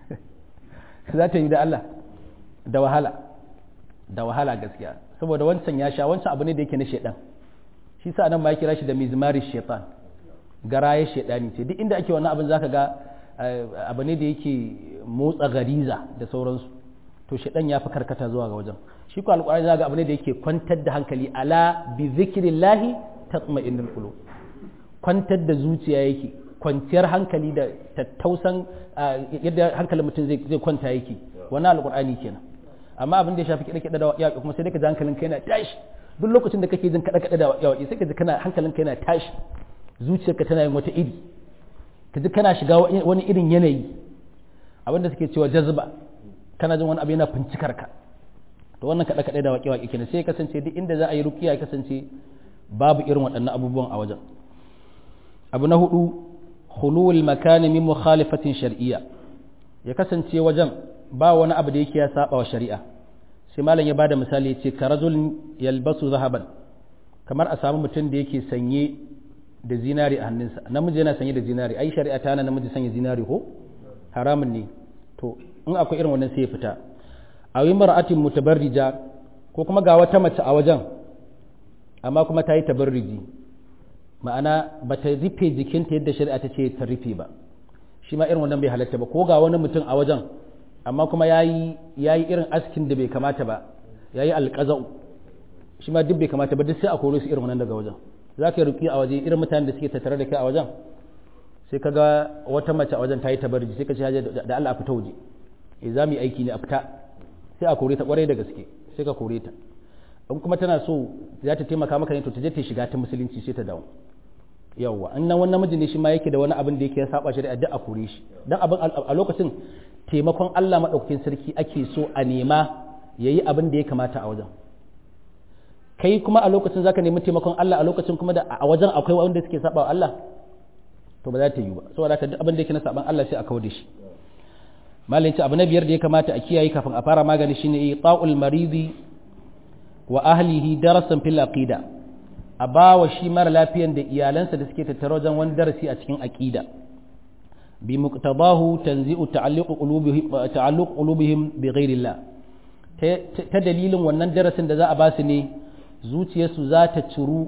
za ta yi da Allah da wahala da wahala gaskiya saboda wancan ya sha wancan abu ne da yake na shaidan shi sa nan ma ya kira shi da mizmari shaitan garaye shaidani ce duk inda ake wannan abin zaka ga abu ne da yake motsa gariza da sauransu to shaidan ya fi karkata zuwa ga wajen shi ko alƙur'ani zaka ga abu ne da yake kwantar da hankali ala bi zikrillahi tatma'innul qulub kwantar da zuciya yake kwanciyar hankali da tattausan yadda hankalin mutum zai kwanta yake wannan alƙur'ani kenan amma abin da ya shafi kiɗe kiɗe da yaƙi kuma sai dai ka ji hankalin kai yana tashi duk lokacin da kake jin kaɗe kaɗe da yaƙi sai ka ji kana hankalin kai yana tashi zuciyarka tana yin wata iri ka ji kana shiga wani irin yanayi abin da suke cewa jazba kana jin wani abu yana fincikar ka to wannan kaɗe kaɗe da waƙe waƙe kenan sai ya kasance duk inda za a yi rukiya ya kasance babu irin waɗannan abubuwan a wajen abu na hudu khulul makani min mukhalifatin shar'iyya ya kasance wajen ba wani abu da yake ya saba wa shari'a sai malam ya bada misali yace ka rajul yalbasu zahaban kamar a samu mutum da yake sanye da zinari a hannunsa namiji yana sanye da zinari ai shari'a ta hana namiji sanya zinari ko haramun ne to in akwai irin wannan sai ya fita a yi mar'atin mutabarrija ko kuma ga wata mace a wajen amma kuma ta yi tabarriji ma'ana ba ta rufe jikinta yadda shari'a ta ce ta rufe ba shi ma irin wannan bai halatta ba ko ga wani mutum a wajen amma kuma ya yi irin askin da bai kamata ba ya yi alƙaza'u shi ma duk bai kamata ba duk sai a kore su irin wannan daga wajen za ka yi ruki a waje irin mutanen da suke tattare da kai a wajen sai ka ga wata mace a wajen ta yi tabarji sai ka ce da Allah a fita waje eh za mu yi aiki ne a fita sai a kore ta kwarai da gaske sai ka kore ta in kuma tana so za ta taimaka maka ne to ta je ta shiga ta musulunci sai ta dawo yawwa in nan wani namiji ne shi ma yake da wani abin da yake ya saba shari'a duk a kore shi dan abin a lokacin taimakon Allah madaukakin sarki ake so a nema yayi abin da ya kamata a wajen kai kuma a lokacin zaka nemi taimakon Allah a lokacin kuma da a wajen akwai wanda suke saba wa Allah to ba za ta yi ba saboda haka duk abin da yake na saban Allah sai a kawo da shi malin abu na biyar da ya kamata a kiyaye kafin a fara magani shine ta'ul maridi wa ahlihi darasan fil aqida a ba wa shi mara lafiyan da iyalansa da suke tattara wajen wani darasi a cikin aqida bi muqtadahu tanzi'u ta'alluq qulubihim ta'alluq qulubihim bi ghairillah ta dalilin wannan darasin da za a ba su ne zuciyarsu za ta ciru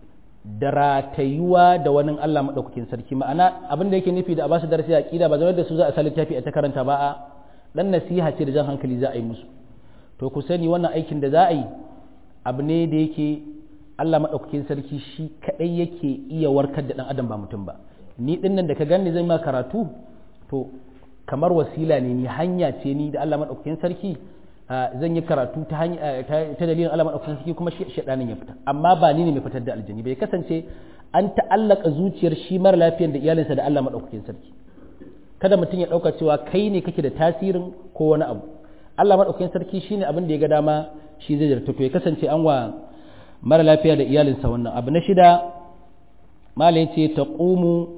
da ratayuwa da wani Allah maɗaukakin sarki ma'ana abin da yake nufi da a ba su darasi a ƙida ba zama da su za a sa littafi a ta karanta ba a ɗan nasiha ce da jan hankali za a yi musu to ku sani wannan aikin da za a yi abu ne da yake Allah maɗaukakin sarki shi kaɗai yake iya warkar da ɗan adam ba mutum ba ni ɗin nan da ka gani zan ma karatu to kamar wasila ne ni hanya ce ni da Allah maɗaukakin sarki zan yi karatu ta dalilin Allah maɗaukakin sarki kuma shaɗanin ya fita amma ba ni ne mai fitar da aljani bai kasance an ta'allaka zuciyar shi mara lafiyar da iyalinsa da Allah maɗaukakin sarki kada mutum ya ɗauka cewa kai ne kake da tasirin ko wani abu Allah maɗaukakin sarki shine abin da ya ga dama shi zai zarta to ya kasance an wa mara lafiya da iyalinsa wannan abu na shida malai ce taqumu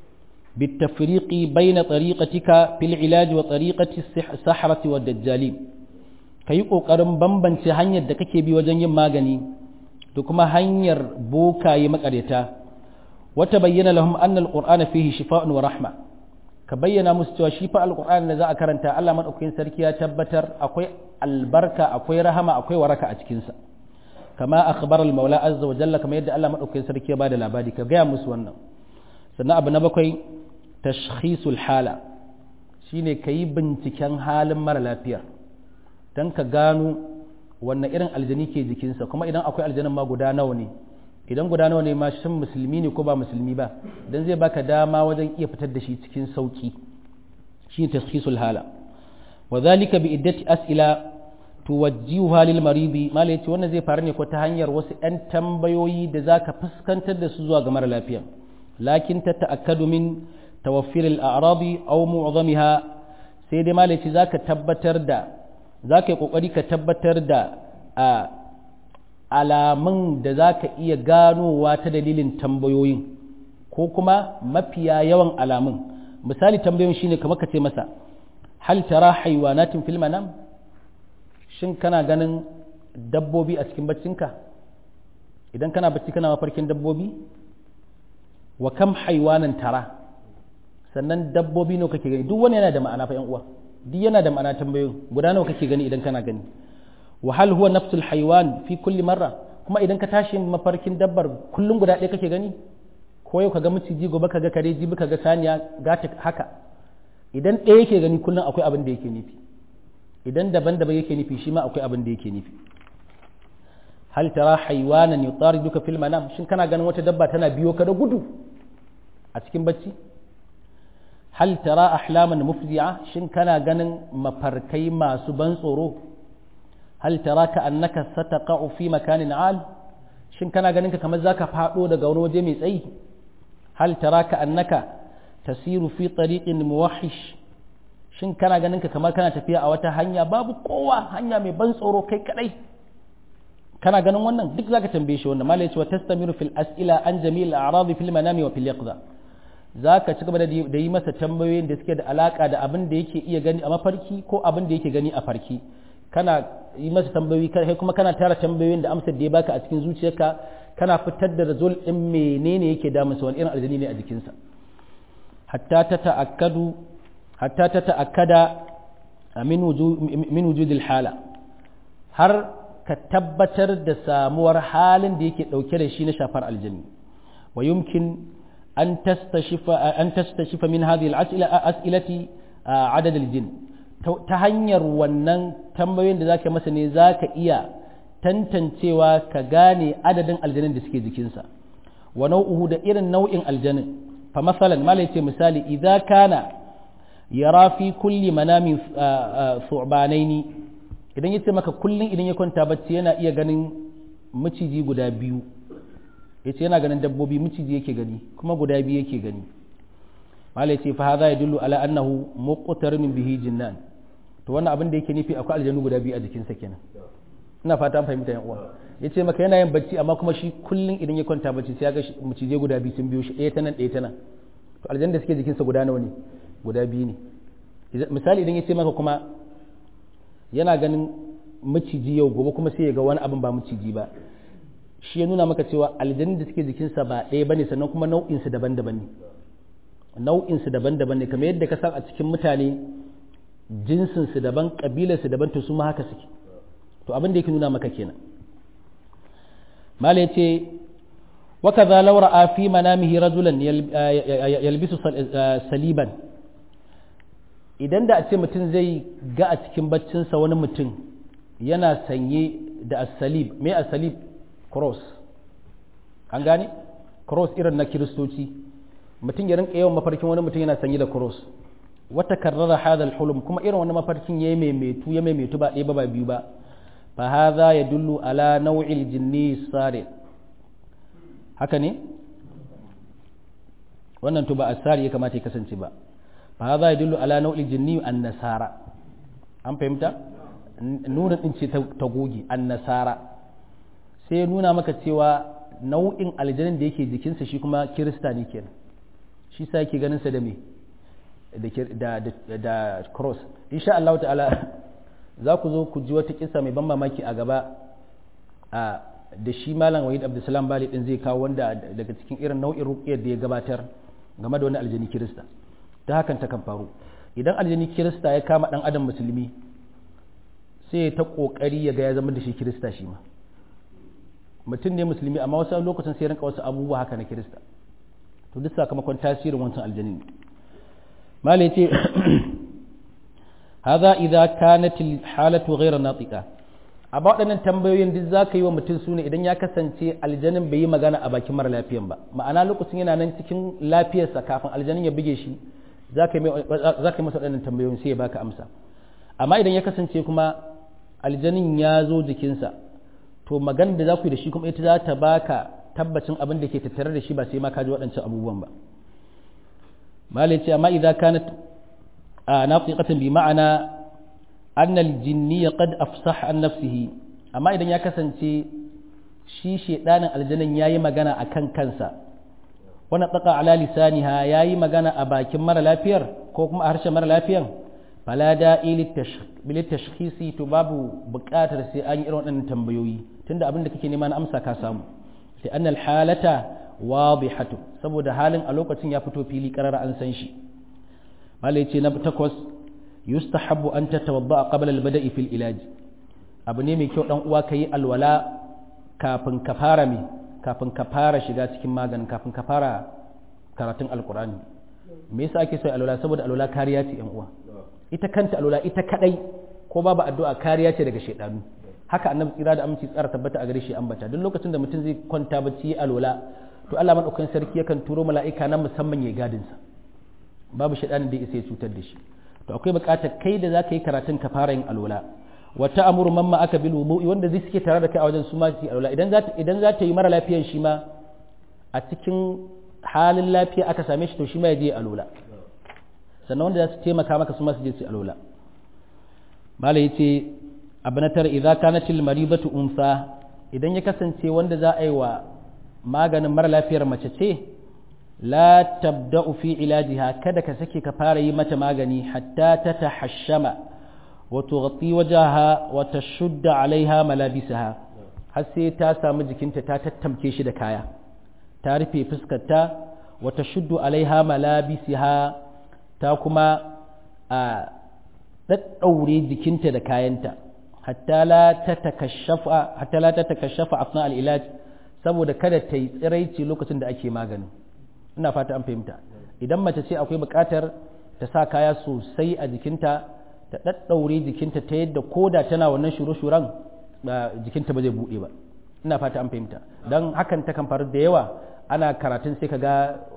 بالتفريق بين طريقتك في العلاج وطريقة السحرة والدجالين ka yi ƙoƙarin bambance hanyar da kake bi wajen yin magani da kuma hanyar bokaye makareta wata bayyana lahum anna alqur'ana fihi shifa'un wa rahma ka bayyana musu cewa shi fa alqur'ani da za a karanta Allah madaukakin sarki ya tabbatar akwai albarka akwai rahama akwai waraka a cikin sa kama akhbar al-maula azza wa jalla kama yadda Allah madaukakin sarki ya bada labari ka gaya musu wannan sannan abu na bakwai tashkhisul hala shine kayi binciken halin mara lafiyar don ka gano wannan irin aljani ke jikinsa kuma idan akwai aljanin ma guda nawa ne idan guda nawa ne ma shin musulmi ne ko ba musulmi ba dan zai baka dama wajen iya fitar da shi cikin sauki shi ne tashkhisul hala wa zalika bi iddati as'ila tuwajjihuha lil maridi mala yace wannan zai faru ne ko ta hanyar wasu ɗan tambayoyi da zaka fuskantar da su zuwa ga mara lafiya lakin ta ta'akkadu min tawaffir al a'radi aw mu'zamiha sai dai mala yace zaka tabbatar da za ka yi ƙoƙari ka tabbatar da alamun da za ka iya ganowa ta dalilin tambayoyin ko kuma mafiya yawan alamun misali tambayoyin shine kamar ka ce masa hal tara haiwanatin fil manam shin kana ganin dabbobi a cikin baccinka idan kana bacci kana mafarkin dabbobi wa kam haiwanan tara sannan dabbobi ne kake gani duk wani yana da ma'ana fa yan uwa duk yana da ma'ana tambayoyin guda nawa kake gani idan kana gani wa hal huwa nafsul haywan fi kulli marra kuma idan ka tashi mafarkin dabbar kullum guda ɗaya kake gani ko yau kaga miciji gobe kaga kare jibi kaga saniya gata haka idan ɗaya yake gani kullum akwai abin da yake nufi idan daban-daban yake nufi shi ma akwai abin da yake nufi hal tara haywanan yutariduka fil manam shin kana ganin wata dabba tana biyo ka da gudu a cikin bacci hal tara ahlaman mufzi'a shin kana ganin mafarkai masu ban tsoro hal tara ka annaka sataqa'u fi makanin al shin kana ganin ka kamar zaka fado daga wani waje mai tsayi hal tara ka annaka tasiru fi tariqin muwahhish shin kana ganin ka kamar kana tafiya a wata hanya babu kowa hanya mai ban tsoro kai kadai kana ganin wannan duk zaka tambaye shi wannan malai ce wa tastamiru fil as'ila an jami'il a'radi fil manami wa fil yaqza za ka ci gaba da yi masa tambayoyin da suke da alaka da abin da yake iya gani a mafarki ko abin da yake gani a farki kana yi masa tambayoyi kai kuma kana tara tambayoyin da amsar da ya baka a cikin zuciyarka kana fitar da result din menene yake damunsa wani irin aljani ne a jikinsa hatta ta ta'akkadu hatta ta ta'akkada min wujudil hala har ka tabbatar da samuwar halin da yake dauke da shi na shafar aljani wa yumkin أن تستشف أن تستشف من هذه الأسئلة أسئلة عدد الجن تهنير ونن تنبين ذاك مثلا ذاك إيا tantancewa ka gane adadin aljanin da suke jikinsa wa nau'uhu da irin nau'in aljanin fa masalan mala yace misali idza kana yara fi kulli manamin thu'banaini idan ya ce maka kullum idan ya kwanta bacci yana iya ganin maciji guda biyu ya ce yana ganin dabbobi maciji yake gani kuma guda biyu yake gani malai ce fa hadha yadullu ala annahu muqtarin bihi jinnan to wannan abin da yake nufi akwai aljanu guda biyu a jikinsa kenan ina fata an fahimta yan uwa ya ce maka yana yin bacci amma kuma shi kullum idan ya kwanta bacci sai ya ga macijai guda biyu sun biyo shi ɗaya ta nan ɗaya ta nan to aljan da suke jikinsa guda nawa ne guda biyu ne misali idan ya ce maka kuma yana ganin maciji yau gobe kuma sai ya ga wani abin ba maciji ba shi ya nuna maka cewa aljan da suke jikinsa ba ɗaya bane sannan kuma nau'insu daban-daban ne nau'insu daban-daban ne kamar yadda ka san a cikin mutane jinsinsu daban ƙabilarsu daban to su ma haka suke to abin da yake nuna maka kenan mala yace wa kaza law ra'a fi manamihi rajulan yalbisu saliban idan da a ce mutum zai ga a cikin baccinsa wani mutum yana sanye da asalib me asalib cross an gane cross irin na kiristoci mutum ya rinka yawan mafarkin wani mutum yana sanye da cross wata karrara hadal hulum kuma irin wani mafarkin ya maimaitu ya maimaitu ba ɗaya ba ba biyu ba fa hadha yadullu ala naw'il jinni sari haka ne wannan to ba asari ya kamata ya kasance ba fa hadha yadullu ala naw'il jinni an nasara an fahimta nuna din ce ta goge an nasara sai ya nuna maka cewa nau'in aljanin da yake jikinsa shi kuma kirista ne kenan shi sa yake ganin sa da me da da cross insha Allah ta'ala za ku zo ku ji wata kisa mai ban mamaki a gaba a da shi malam wahid abdulsalam bali din zai kawo wanda daga cikin irin nau'in ruqyar da ya gabatar game da wani aljani kirista ta hakan ta kan faru idan aljani kirista ya kama dan adam musulmi sai ya ta kokari ya ga ya zama da shi kirista shi ma mutum ne musulmi amma wasu lokacin sai rinka wasu abubuwa haka na kirista to duk sakamakon tasirin wancan aljani malai ce hadha idza kanat halatu ghayra natiqa a waɗannan tambayoyin duk za ka yi wa mutum su ne idan ya kasance aljanin bai yi magana a bakin mara lafiyan ba ma'ana lokacin yana nan cikin lafiyarsa kafin aljanin ya buge shi za ka yi masa waɗannan tambayoyin sai ya baka amsa amma idan ya kasance kuma aljanin ya zo jikinsa to magana da za ku yi da shi kuma ita za ta baka tabbacin abin da ke tattare da shi ba sai ma ka ji waɗancan abubuwan ba malai ce amma idan kanat a nafiqatan bi ma'ana anna al-jinni qad afsah an nafsihi amma idan ya kasance shi shedanin aljanin yayi magana akan kansa wannan tsaka ala lisaniha yayi magana a bakin mara lafiyar ko kuma a harshen mara lafiyan fala da'i bil tashkhisi to babu buƙatar sai an yi irin waɗannan tambayoyi tunda abin da kake nema na amsa ka samu sai annal halata wadihatu saboda halin a lokacin ya fito fili karara an san shi malai ce na takwas yustahabbu an tatawadda qabla al-bada'i fil ilaj abu ne mai kyau dan uwa kai alwala kafin ka fara me kafin ka fara shiga cikin maganin kafin ka fara karatun alqur'ani me yasa ake so alwala saboda alwala kariya ce yan uwa ita kanta alwala ita kadai ko babu addu'a kariya ce daga shedanu haka annabi tsira da aminci tsara tabbata a gare shi ambata duk lokacin da mutum zai kwanta bacci alwala to Allah madaukakin sarki yakan turo mala'ika na musamman ya gadin sa babu shedanin da isa ya cutar da shi to akwai buƙatar kai da zaka yi karatun ka fara yin alwala wa ta'muru man ma aka bil wudu'i wanda zai suke tare da kai a wajen su ma su alwala idan za idan za ta yi mara lafiyan shi ma a cikin halin lafiya aka same shi to shi ma ya je alwala sannan wanda za su taimaka maka su ma su je su alwala malai yace abu na tara idan kanatil maribatu unsa idan ya kasance wanda za a yi wa maganin mara lafiyar mace ce la tabda'u fi ilajiha kada ka sake ka fara yi mata magani hatta ta tahashshama wa tughti wajaha wa tashudda alaiha malabisaha har sai ta samu jikinta ta tattamke shi da kaya ta rufe fuskarta wa tashuddu alaiha malabisiha ta kuma a daddaure jikinta da kayanta hatta la ta takashafa afna al'ilaj saboda kada ta yi tsiraici lokacin da ake magani ina fata an fahimta idan mace ce akwai buƙatar ta sa kaya sosai a jikinta ta ɗaɗɗaure jikinta ta yadda koda tana wannan shure-shuren jikinta ba zai buɗe ba ina fata an fahimta don hakan ta kan faru da yawa ana karatun sai ka ga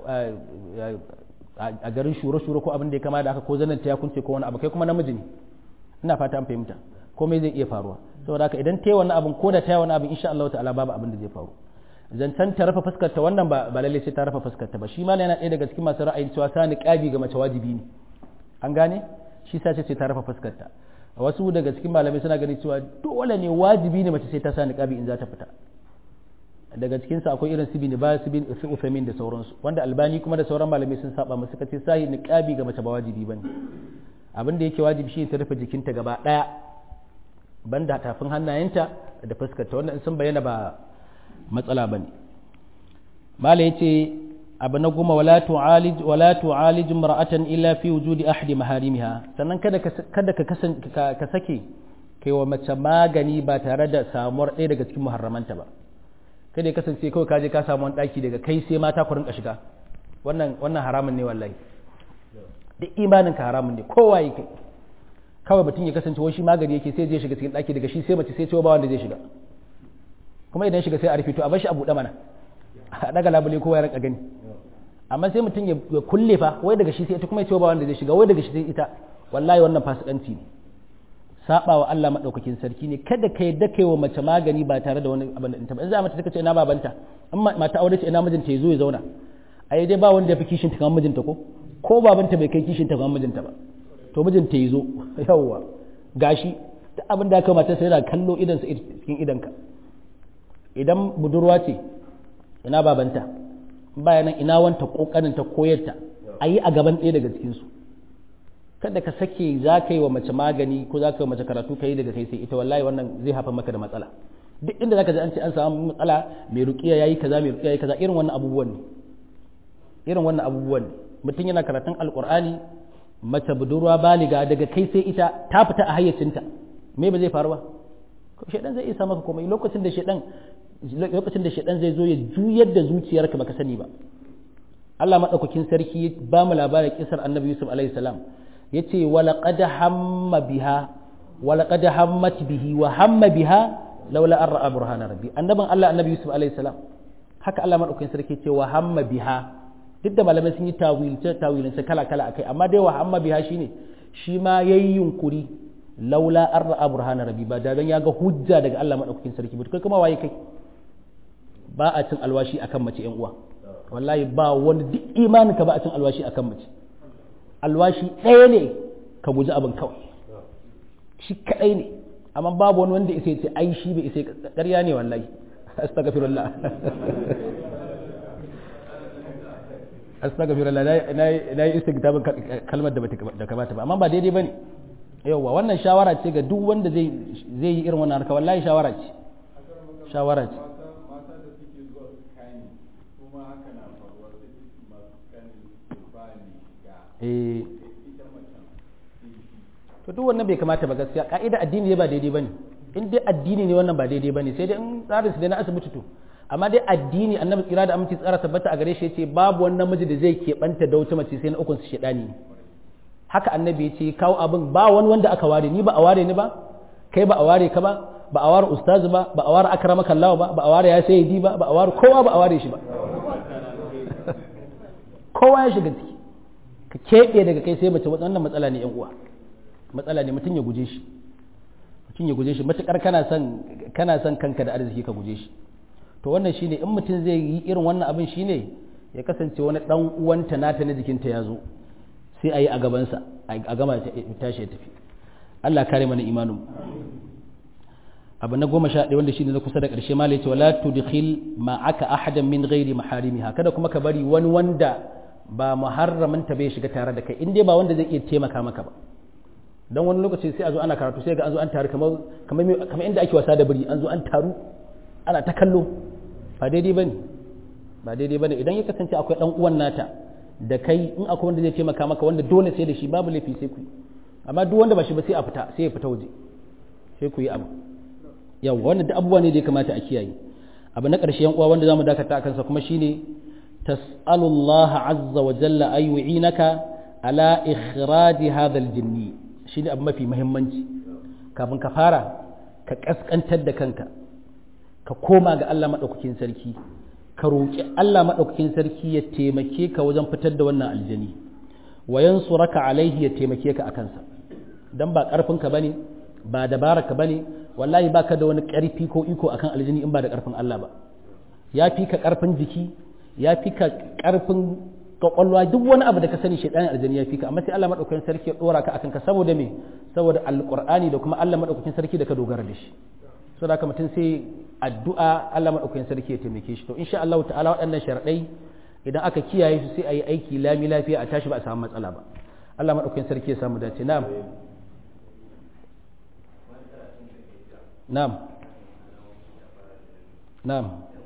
a garin shure-shure ko abin da ya kama da haka ko zanen ta ya kunce ko wani abu kai kuma namiji ne ina fata an fahimta komai zai iya faruwa saboda haka idan ta yi wannan abin ko da ta yi wannan abin insha Allah ta'ala babu abin da zai faru zancen ta rufe fuskar ta wannan ba ba lalle sai ta rufe fuskar ta ba shi ma yana ɗaya daga cikin masu ra'ayin cewa sa niqabi ga mace wajibi ne an gane shi sa ce ta rufe fuskar ta wasu daga cikin malamai suna ganin cewa dole ne wajibi ne mace sai ta sa niqabi in za ta fita daga cikin sa akwai irin su bin ba su bin su usamin da sauransu wanda albani kuma da sauran malamai sun saba musu kace sai niqabi ga mace ba wajibi bane abin da yake wajibi shi ta rufe jikinta gaba daya banda tafin hannayenta da fuskarta wannan sun bayyana ba matsala bane mala yace abu na goma wala tu'alij wala tu'alij imra'atan illa fi wujudi ahadi maharimiha sannan kada ka kada ka kasance ka sake kai wa mace magani ba tare da samuwar ɗaya daga cikin muharramanta ba kada ya kasance kawai ka je ka samu wani ɗaki daga kai sai mata ku rinka shiga wannan wannan haramun ne wallahi duk imanin ka haramun ne kowa yi kai kawai mutum ya kasance wani shi magani yake sai zai shiga cikin ɗaki daga shi sai mace sai cewa ba wanda zai shiga kuma idan shiga sai a rufe to a bar shi a buɗe mana a daga labule kowa ya rinka gani amma sai mutum ya kulle fa wai daga shi sai ita kuma ya cewa ba wanda zai shiga wai daga shi sai ita wallahi wannan fasikanci ne saba wa Allah madaukakin sarki ne kada ka yadda kai wa mace magani ba tare da wani abin da in ta ba in za mata take ce ina babanta in mata aure ce ina mijinta ya zo ya zauna ai dai ba wanda ya fi kishin ta kamar mijinta ko ko babanta bai kai kishin ta kamar mijinta ba to mijinta ya zo yawwa gashi duk abin da aka mata sai yana kallo idan sa cikin idanka idan budurwa ce ina babanta bayanan ina wanta kokarin ta koyarta a yi a gaban ɗaya daga cikinsu kada ka sake za ka yi wa mace magani ko za ka yi wa mace karatu ka yi daga kai sai ita wallahi wannan zai haifar maka da matsala duk inda za ka ji an ce an samu matsala mai rukiya yayi kaza mai rukiya yayi kaza irin wannan abubuwan ne irin wannan abubuwan ne mutum yana karatun alqur'ani mace budurwa baliga daga kai sai ita ta fita a hayyacinta me ba zai faru ba shedan zai isa maka komai lokacin da shedan lokacin da shedan zai zo ya juyar da zuciyarka baka sani ba Allah madaukakin sarki ba mu labarin kisar Annabi Yusuf alaihi salam yace walaqad hamma biha walaqad hammat bihi wa hamma biha laula an ra'a burhana rabbi annaban Allah Annabi Yusuf alaihi salam haka Allah madaukakin sarki yace wa hamma biha duk da malamai sun yi tawilce tawilance kala kala akai amma dai wa hamma biha shine shi ma yayi yunkuri laula an ra'a burhana rabbi ba da dan ya ga hujja daga Allah madaukakin sarki ba kai kuma waye kai ba a cin alwashi akan mace yan uwa wallahi ba wani duk imanin ka ba a cin alwashi akan mace alwashi ɗaya ne ka guji abin kawai shi kaɗai ne amma babu wani wanda isa ce ai shi bai isa ƙarya ne wallahi astaghfirullah astaghfirullah na yi istightabin kalmar da da kamata ba amma ba daidai bane yawa wannan shawara ce ga duk wanda zai zai yi irin wannan harka wallahi shawara ce shawara ce eh to duk wannan bai kamata ba gaskiya ka'ida addini ne ba daidai bane in dai addini ne wannan ba daidai bane sai dai in tsarin su dai na asibiti to amma dai addini annabi tsira da aminci tsara tabbata a gare shi yace babu wannan namiji da zai keɓanta da wata mace sai na ukun su shedani ne haka annabi yace kawo abin ba wani wanda aka ware ni ba a ware ni ba kai ba a ware ka ba ba a ware ustazu ba ba a ware akramaka Allah ba ba a ware ya sayyidi ba ba a ware kowa ba a ware shi ba kowa ya shiga ciki ka keɓe daga kai sai mace wannan matsala ne yan uwa matsala ne mutum ya guje shi mutum ya guje shi matukar kana son kana son kanka da arziki ka guje shi to wannan shine in mutum zai yi irin wannan abin shine ya kasance wani dan uwanta nata na jikinta ya zo sai a yi a gabansa a gama tashi ya tafi Allah kare mana imanin abu na goma sha ɗaya wanda shine na kusa da ƙarshe ma ce wala tudkhil ma'aka ahadan min ghairi maharimiha kada kuma ka bari wani wanda ba muharramin ta bai shiga tare da kai in dai ba wanda zai iya taimaka maka ba dan wani lokaci sai a zo ana karatu sai ga an zo an taru kamar kamar kamar inda ake wasa da biri an zo an taru ana ta kallo ba daidai bane ba daidai bane idan ya kasance akwai dan uwan nata da kai in akwai wanda zai taimaka maka wanda dole sai da shi babu laifi sai ku amma duk wanda ba shi ba sai a fita sai ya fita waje sai ku yi abu yawa wannan duk abubuwa ne da ya kamata a kiyaye abu na ƙarshe yan uwa wanda zamu dakata a kansa kuma shine تسأل الله عز وجل أن يعينك على إخراج هذا الجن شيء أبو ما في مهمنجي كابن كفارة كأسكن تد كنك كقوما قال الله ما أكين سركي كروك الله ما أكين سركي يتيمكيك وزن فتد ونا الجني وينصرك عليه يتيمكيك أكنسا dan ba karfinka bane ba dabara ka bane wallahi baka da wani karfi ko iko akan aljini in ba da karfin Allah ba ya fi ka karfin jiki ya fi ka karfin kwakwalwa duk wani abu da ka sani shaidanin aljini ya fi ka amma sai Allah madaukakin sarki ya dora ka akan ka saboda me saboda alqur'ani da kuma Allah madaukakin sarki da ka dogara da shi saboda haka mutum sai addu'a Allah madaukakin sarki ya taimake shi to insha Allah ta'ala waɗannan sharadai idan aka kiyaye su sai a yi aiki lami lafiya a tashi ba a samu matsala ba Allah madaukakin sarki ya samu dace na'am na'am na'am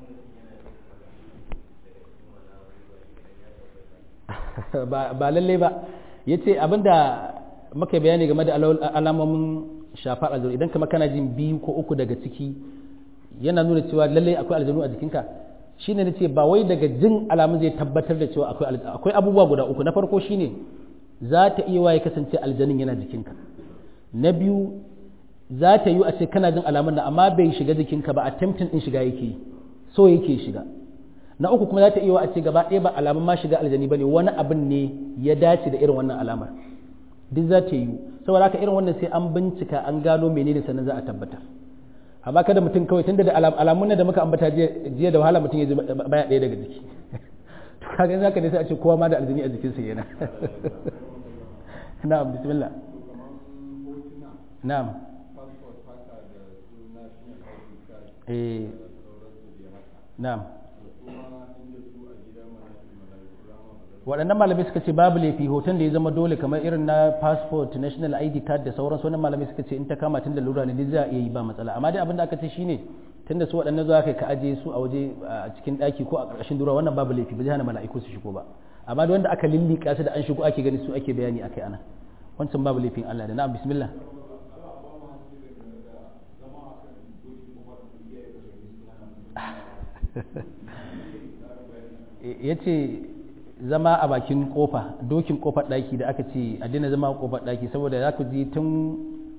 ba lalle ba ya ce abinda muka bayani game da alamomin shafar aljanu idan kama kana jin biyu ko uku daga ciki yana nuna cewa lalle akwai aljanu a jikinka shine na ce ba wai daga jin alamun zai tabbatar da cewa akwai abubuwa guda uku na farko shine za ta iya waye kasance aljanin yana jikinka na biyu za ta yi a ce kana jin alamun da amma bai shiga jikinka ba attempting din shiga yake so yake shiga na uku kuma za ta iya a ce gaba ɗaya ba alamun ma shiga aljani ba ne wani abin ne ya dace da irin wannan alamar duk za ta yi saboda haka irin wannan sai an bincika an gano menene sannan za a tabbatar amma kada mutum kawai tunda da alamun da muka ambata jiya da wahala mutum ya ji baya ɗaya daga jiki to kaga zaka ne sai a ce kowa ma da aljani a jikinsa yana na'am bismillah na'am eh na'am waɗannan malamai suka ce babu laifi hoton da ya zama dole kamar irin na passport national id card da sauran wannan malamai suka ce in ta kama tun da lura ne duk za a iya yi ba matsala amma dai abin da aka ce shine tun da su waɗannan zuwa kai ka ajiye su a waje a cikin ɗaki ko a ƙarƙashin dura wannan babu laifi ba zai hana mala'iku su shigo ba amma da wanda aka lillika su da an shigo ake gani su ake bayani akai ana wancan babu laifin Allah da na'am bismillah ya ce zama a bakin kofa dokin kofar daki da aka ce a dina zama a kofar daki saboda za ku ji tun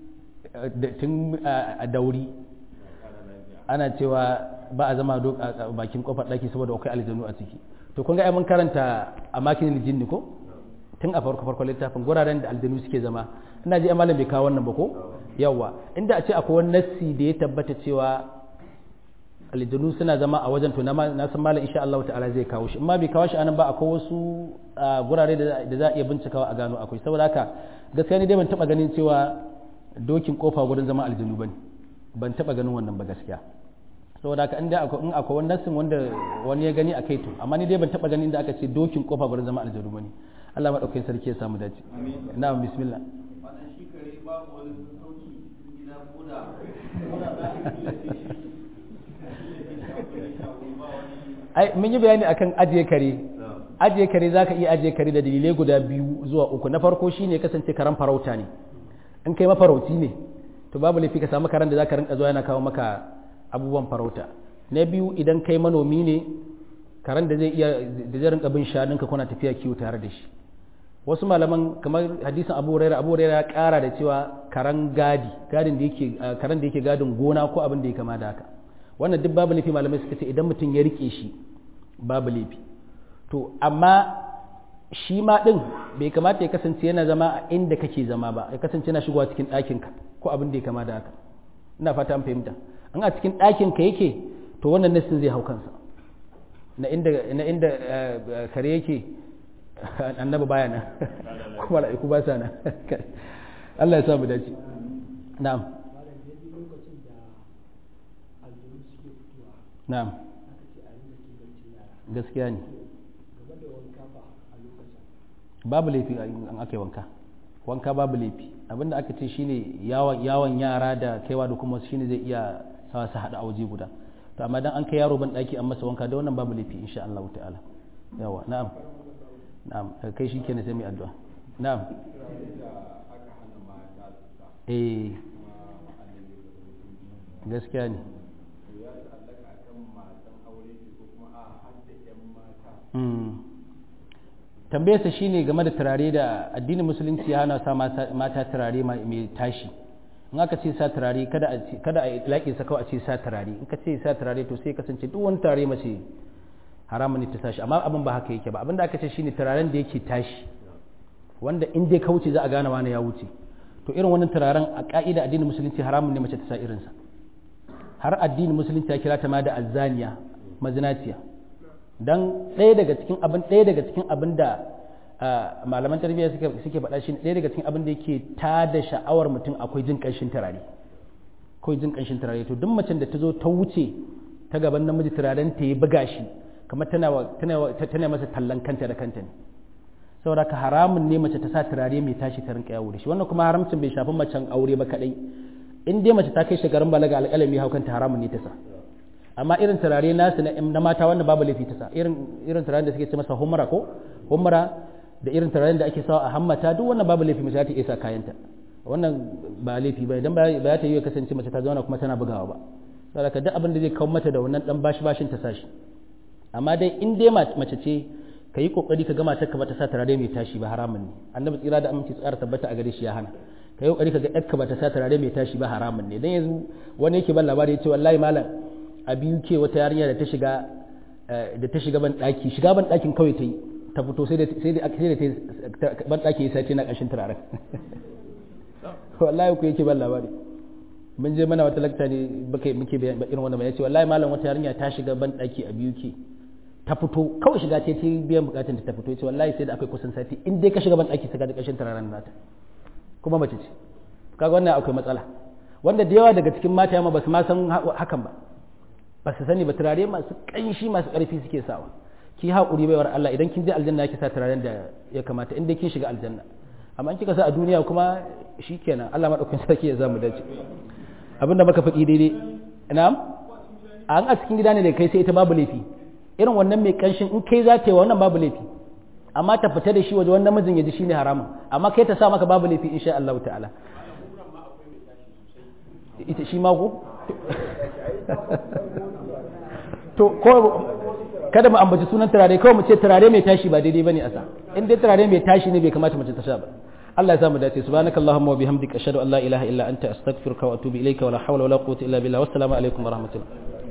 a dauri ana cewa ba a zama a bakin kofar daki saboda akwai aljanu a ciki to kun ga ai mun karanta a makin jinni ko tun a farko farko littafin guraren da aljanu suke zama ina ji malam bai kawo wannan ba ko yawa inda a ce akwai wani nassi da ya tabbata cewa aljanu suna zama a wajen to na san malam insha Allah ta'ala zai kawo shi amma bai kawo shi anan ba akwai wasu gurare da za a iya bincikawa a gano akwai saboda haka gaskiya ni dai ban taba ganin cewa dokin kofa gurin zama aljanu bane ban taba ganin wannan ba gaskiya saboda haka in akwai in akwai wani nasin wanda wani ya gani a kai to amma ni dai ban taba ganin da aka ce dokin kofa gurin zama aljanu bane Allah madaukakin sarki ya samu dace na'am bismillah wannan shi kare babu wani sauki gida ko da ai mun yi bayani akan ajiye kare ajiye kare zaka iya ajiye kare da dalilai guda biyu zuwa uku na farko shine kasance karan farauta ne in kai mafarauci ne to babu laifi ka samu karen da zaka rinka zuwa yana kawo maka abubuwan farauta na biyu idan kai manomi ne karen da zai iya da zai rinka bin shanunka kuna tafiya kiwo tare da shi wasu malaman kamar hadisin Abu Hurairah Abu Hurairah ya kara da cewa karan gadi gadin da yake karen da yake gadin gona ko abin da ya kama da haka wannan duk babu laifi malamai suka ce idan mutum ya rike shi babu laifi to amma shi ma din bai kamata ya kasance yana zama a inda kake zama ba ya kasance yana shigowa cikin ɗakinka ko abin da ya kama da haka ina fata an fahimta an a cikin ɗakinka yake to wannan nassin zai hau kansa na inda na inda kare yake annabi baya nan kuma mala'iku ba sa nan Allah ya sa mu dace na'am na'am gaskiya ne babu laifi an aka yi wanka wanka babu laifi abinda aka ce shine yawon yara da kaiwa da kuma shine zai iya sawa su haɗa a waje guda to amma dan an kai yaro ban ɗaki an masa wanka da wannan babu laifi insha Allah ta'ala yawa na'am na'am kai shi kenan sai mai addu'a na'am eh gaskiya ne tambayarsa shine game da turare da addinin musulunci ya hana sa mata turare mai tashi in aka ce sa turare kada a kada a laƙi sa kawai a ce sa turare in ka ce sa turare to sai kasance duk wani turare mace haramun ne ta sashi amma abin ba haka yake ba abin da aka ce shine turaren da yake tashi wanda in dai ka wuce za a gane wani ya wuce to irin wannan turaren a ka'ida addinin musulunci haramun ne mace ta sa irinsa har addinin musulunci ya kira ta ma da azzaniya mazinaciya dan ɗaya daga cikin abin ɗaya daga cikin abin da malaman tarbiyya suke suke faɗa shi ɗaya daga cikin abin da yake tada sha'awar mutum akwai jin ƙanshin turare akwai jin ƙanshin turare to duk macen da ta zo ta wuce ta gaban namiji turaren ta yi buga shi kamar tana tana masa tallan kanta da kanta ne saboda ka haramun ne mace ta sa turare mai tashi ta rinka yawo da shi wannan kuma haramcin bai shafi macen aure ba kadai in dai mace ta kai shekarun balaga alƙalami hau kanta haramun ne ta sa amma irin turare nasu na mata wanda babu laifi ta sa irin irin turaren da suke ce masa humra ko humra da irin turaren da ake sawa a hammata duk wannan babu laifi mace ta iya sa kayanta wannan ba laifi ba idan ba ta yi kasance mace ta zauna kuma tana bugawa ba saboda duk abin da zai kawo mata da wannan dan bashi bashin ta sashi amma dai in dai mace ce ka yi kokari ka gama ta ba ta sa turare mai tashi ba haramun ne annabi tsira da aminci tsara tabbata a gare shi ya hana ka yi kokari ka ga ɗarka ba ta sa turare mai tashi ba haramun ne dan yanzu wani yake ban labari ya ce wallahi malam a biyu ke wata yarinya da ta shiga da ta shiga ban daki shiga ban dakin kawai ta yi ta fito sai da sai da sai da ban daki ya sace na kashin turaren wallahi ku yake ban labari mun je mana wata lakta ne muke muke irin wannan ya ce wallahi malam wata yarinya ta shiga ban daki a biyu ke ta fito kawai shiga ce ta biyan bukatun ta fito ya ce wallahi sai da akwai kusan sati in dai ka shiga ban daki saka da kashin turaren nata kuma mace ce kaga wannan akwai matsala wanda da yawa daga cikin mata yamma ba su ma san hakan ba ba su sani ba turare masu ƙanshi masu ƙarfi suke sawa ki haƙuri baiwar Allah idan kin je aljanna yake sa turaren da ya kamata inda kin shiga aljanna amma in kika sa a duniya kuma shikenan Allah madaukakin sarki ya zamu dace abinda muka faɗi daidai na'am an a cikin gida ne da kai sai ita babu laifi irin wannan mai ƙanshin in kai za ta yi wannan babu laifi amma ta fita da shi waje wannan mijin ya ji shine haramun amma kai ta sa maka babu laifi insha Allah ta'ala ita shi ma ko to ko kada mu ambaci sunan turare kawai mu ce turare mai tashi ba daidai bane a sa in dai turare mai tashi ne bai kamata mace ta sha ba Allah ya samu dace subhanakallahumma wa bihamdika ashhadu an la ilaha illa anta astaghfiruka wa atubu ilayka wa la hawla wa la quwwata illa billah wassalamu alaikum wa rahmatullah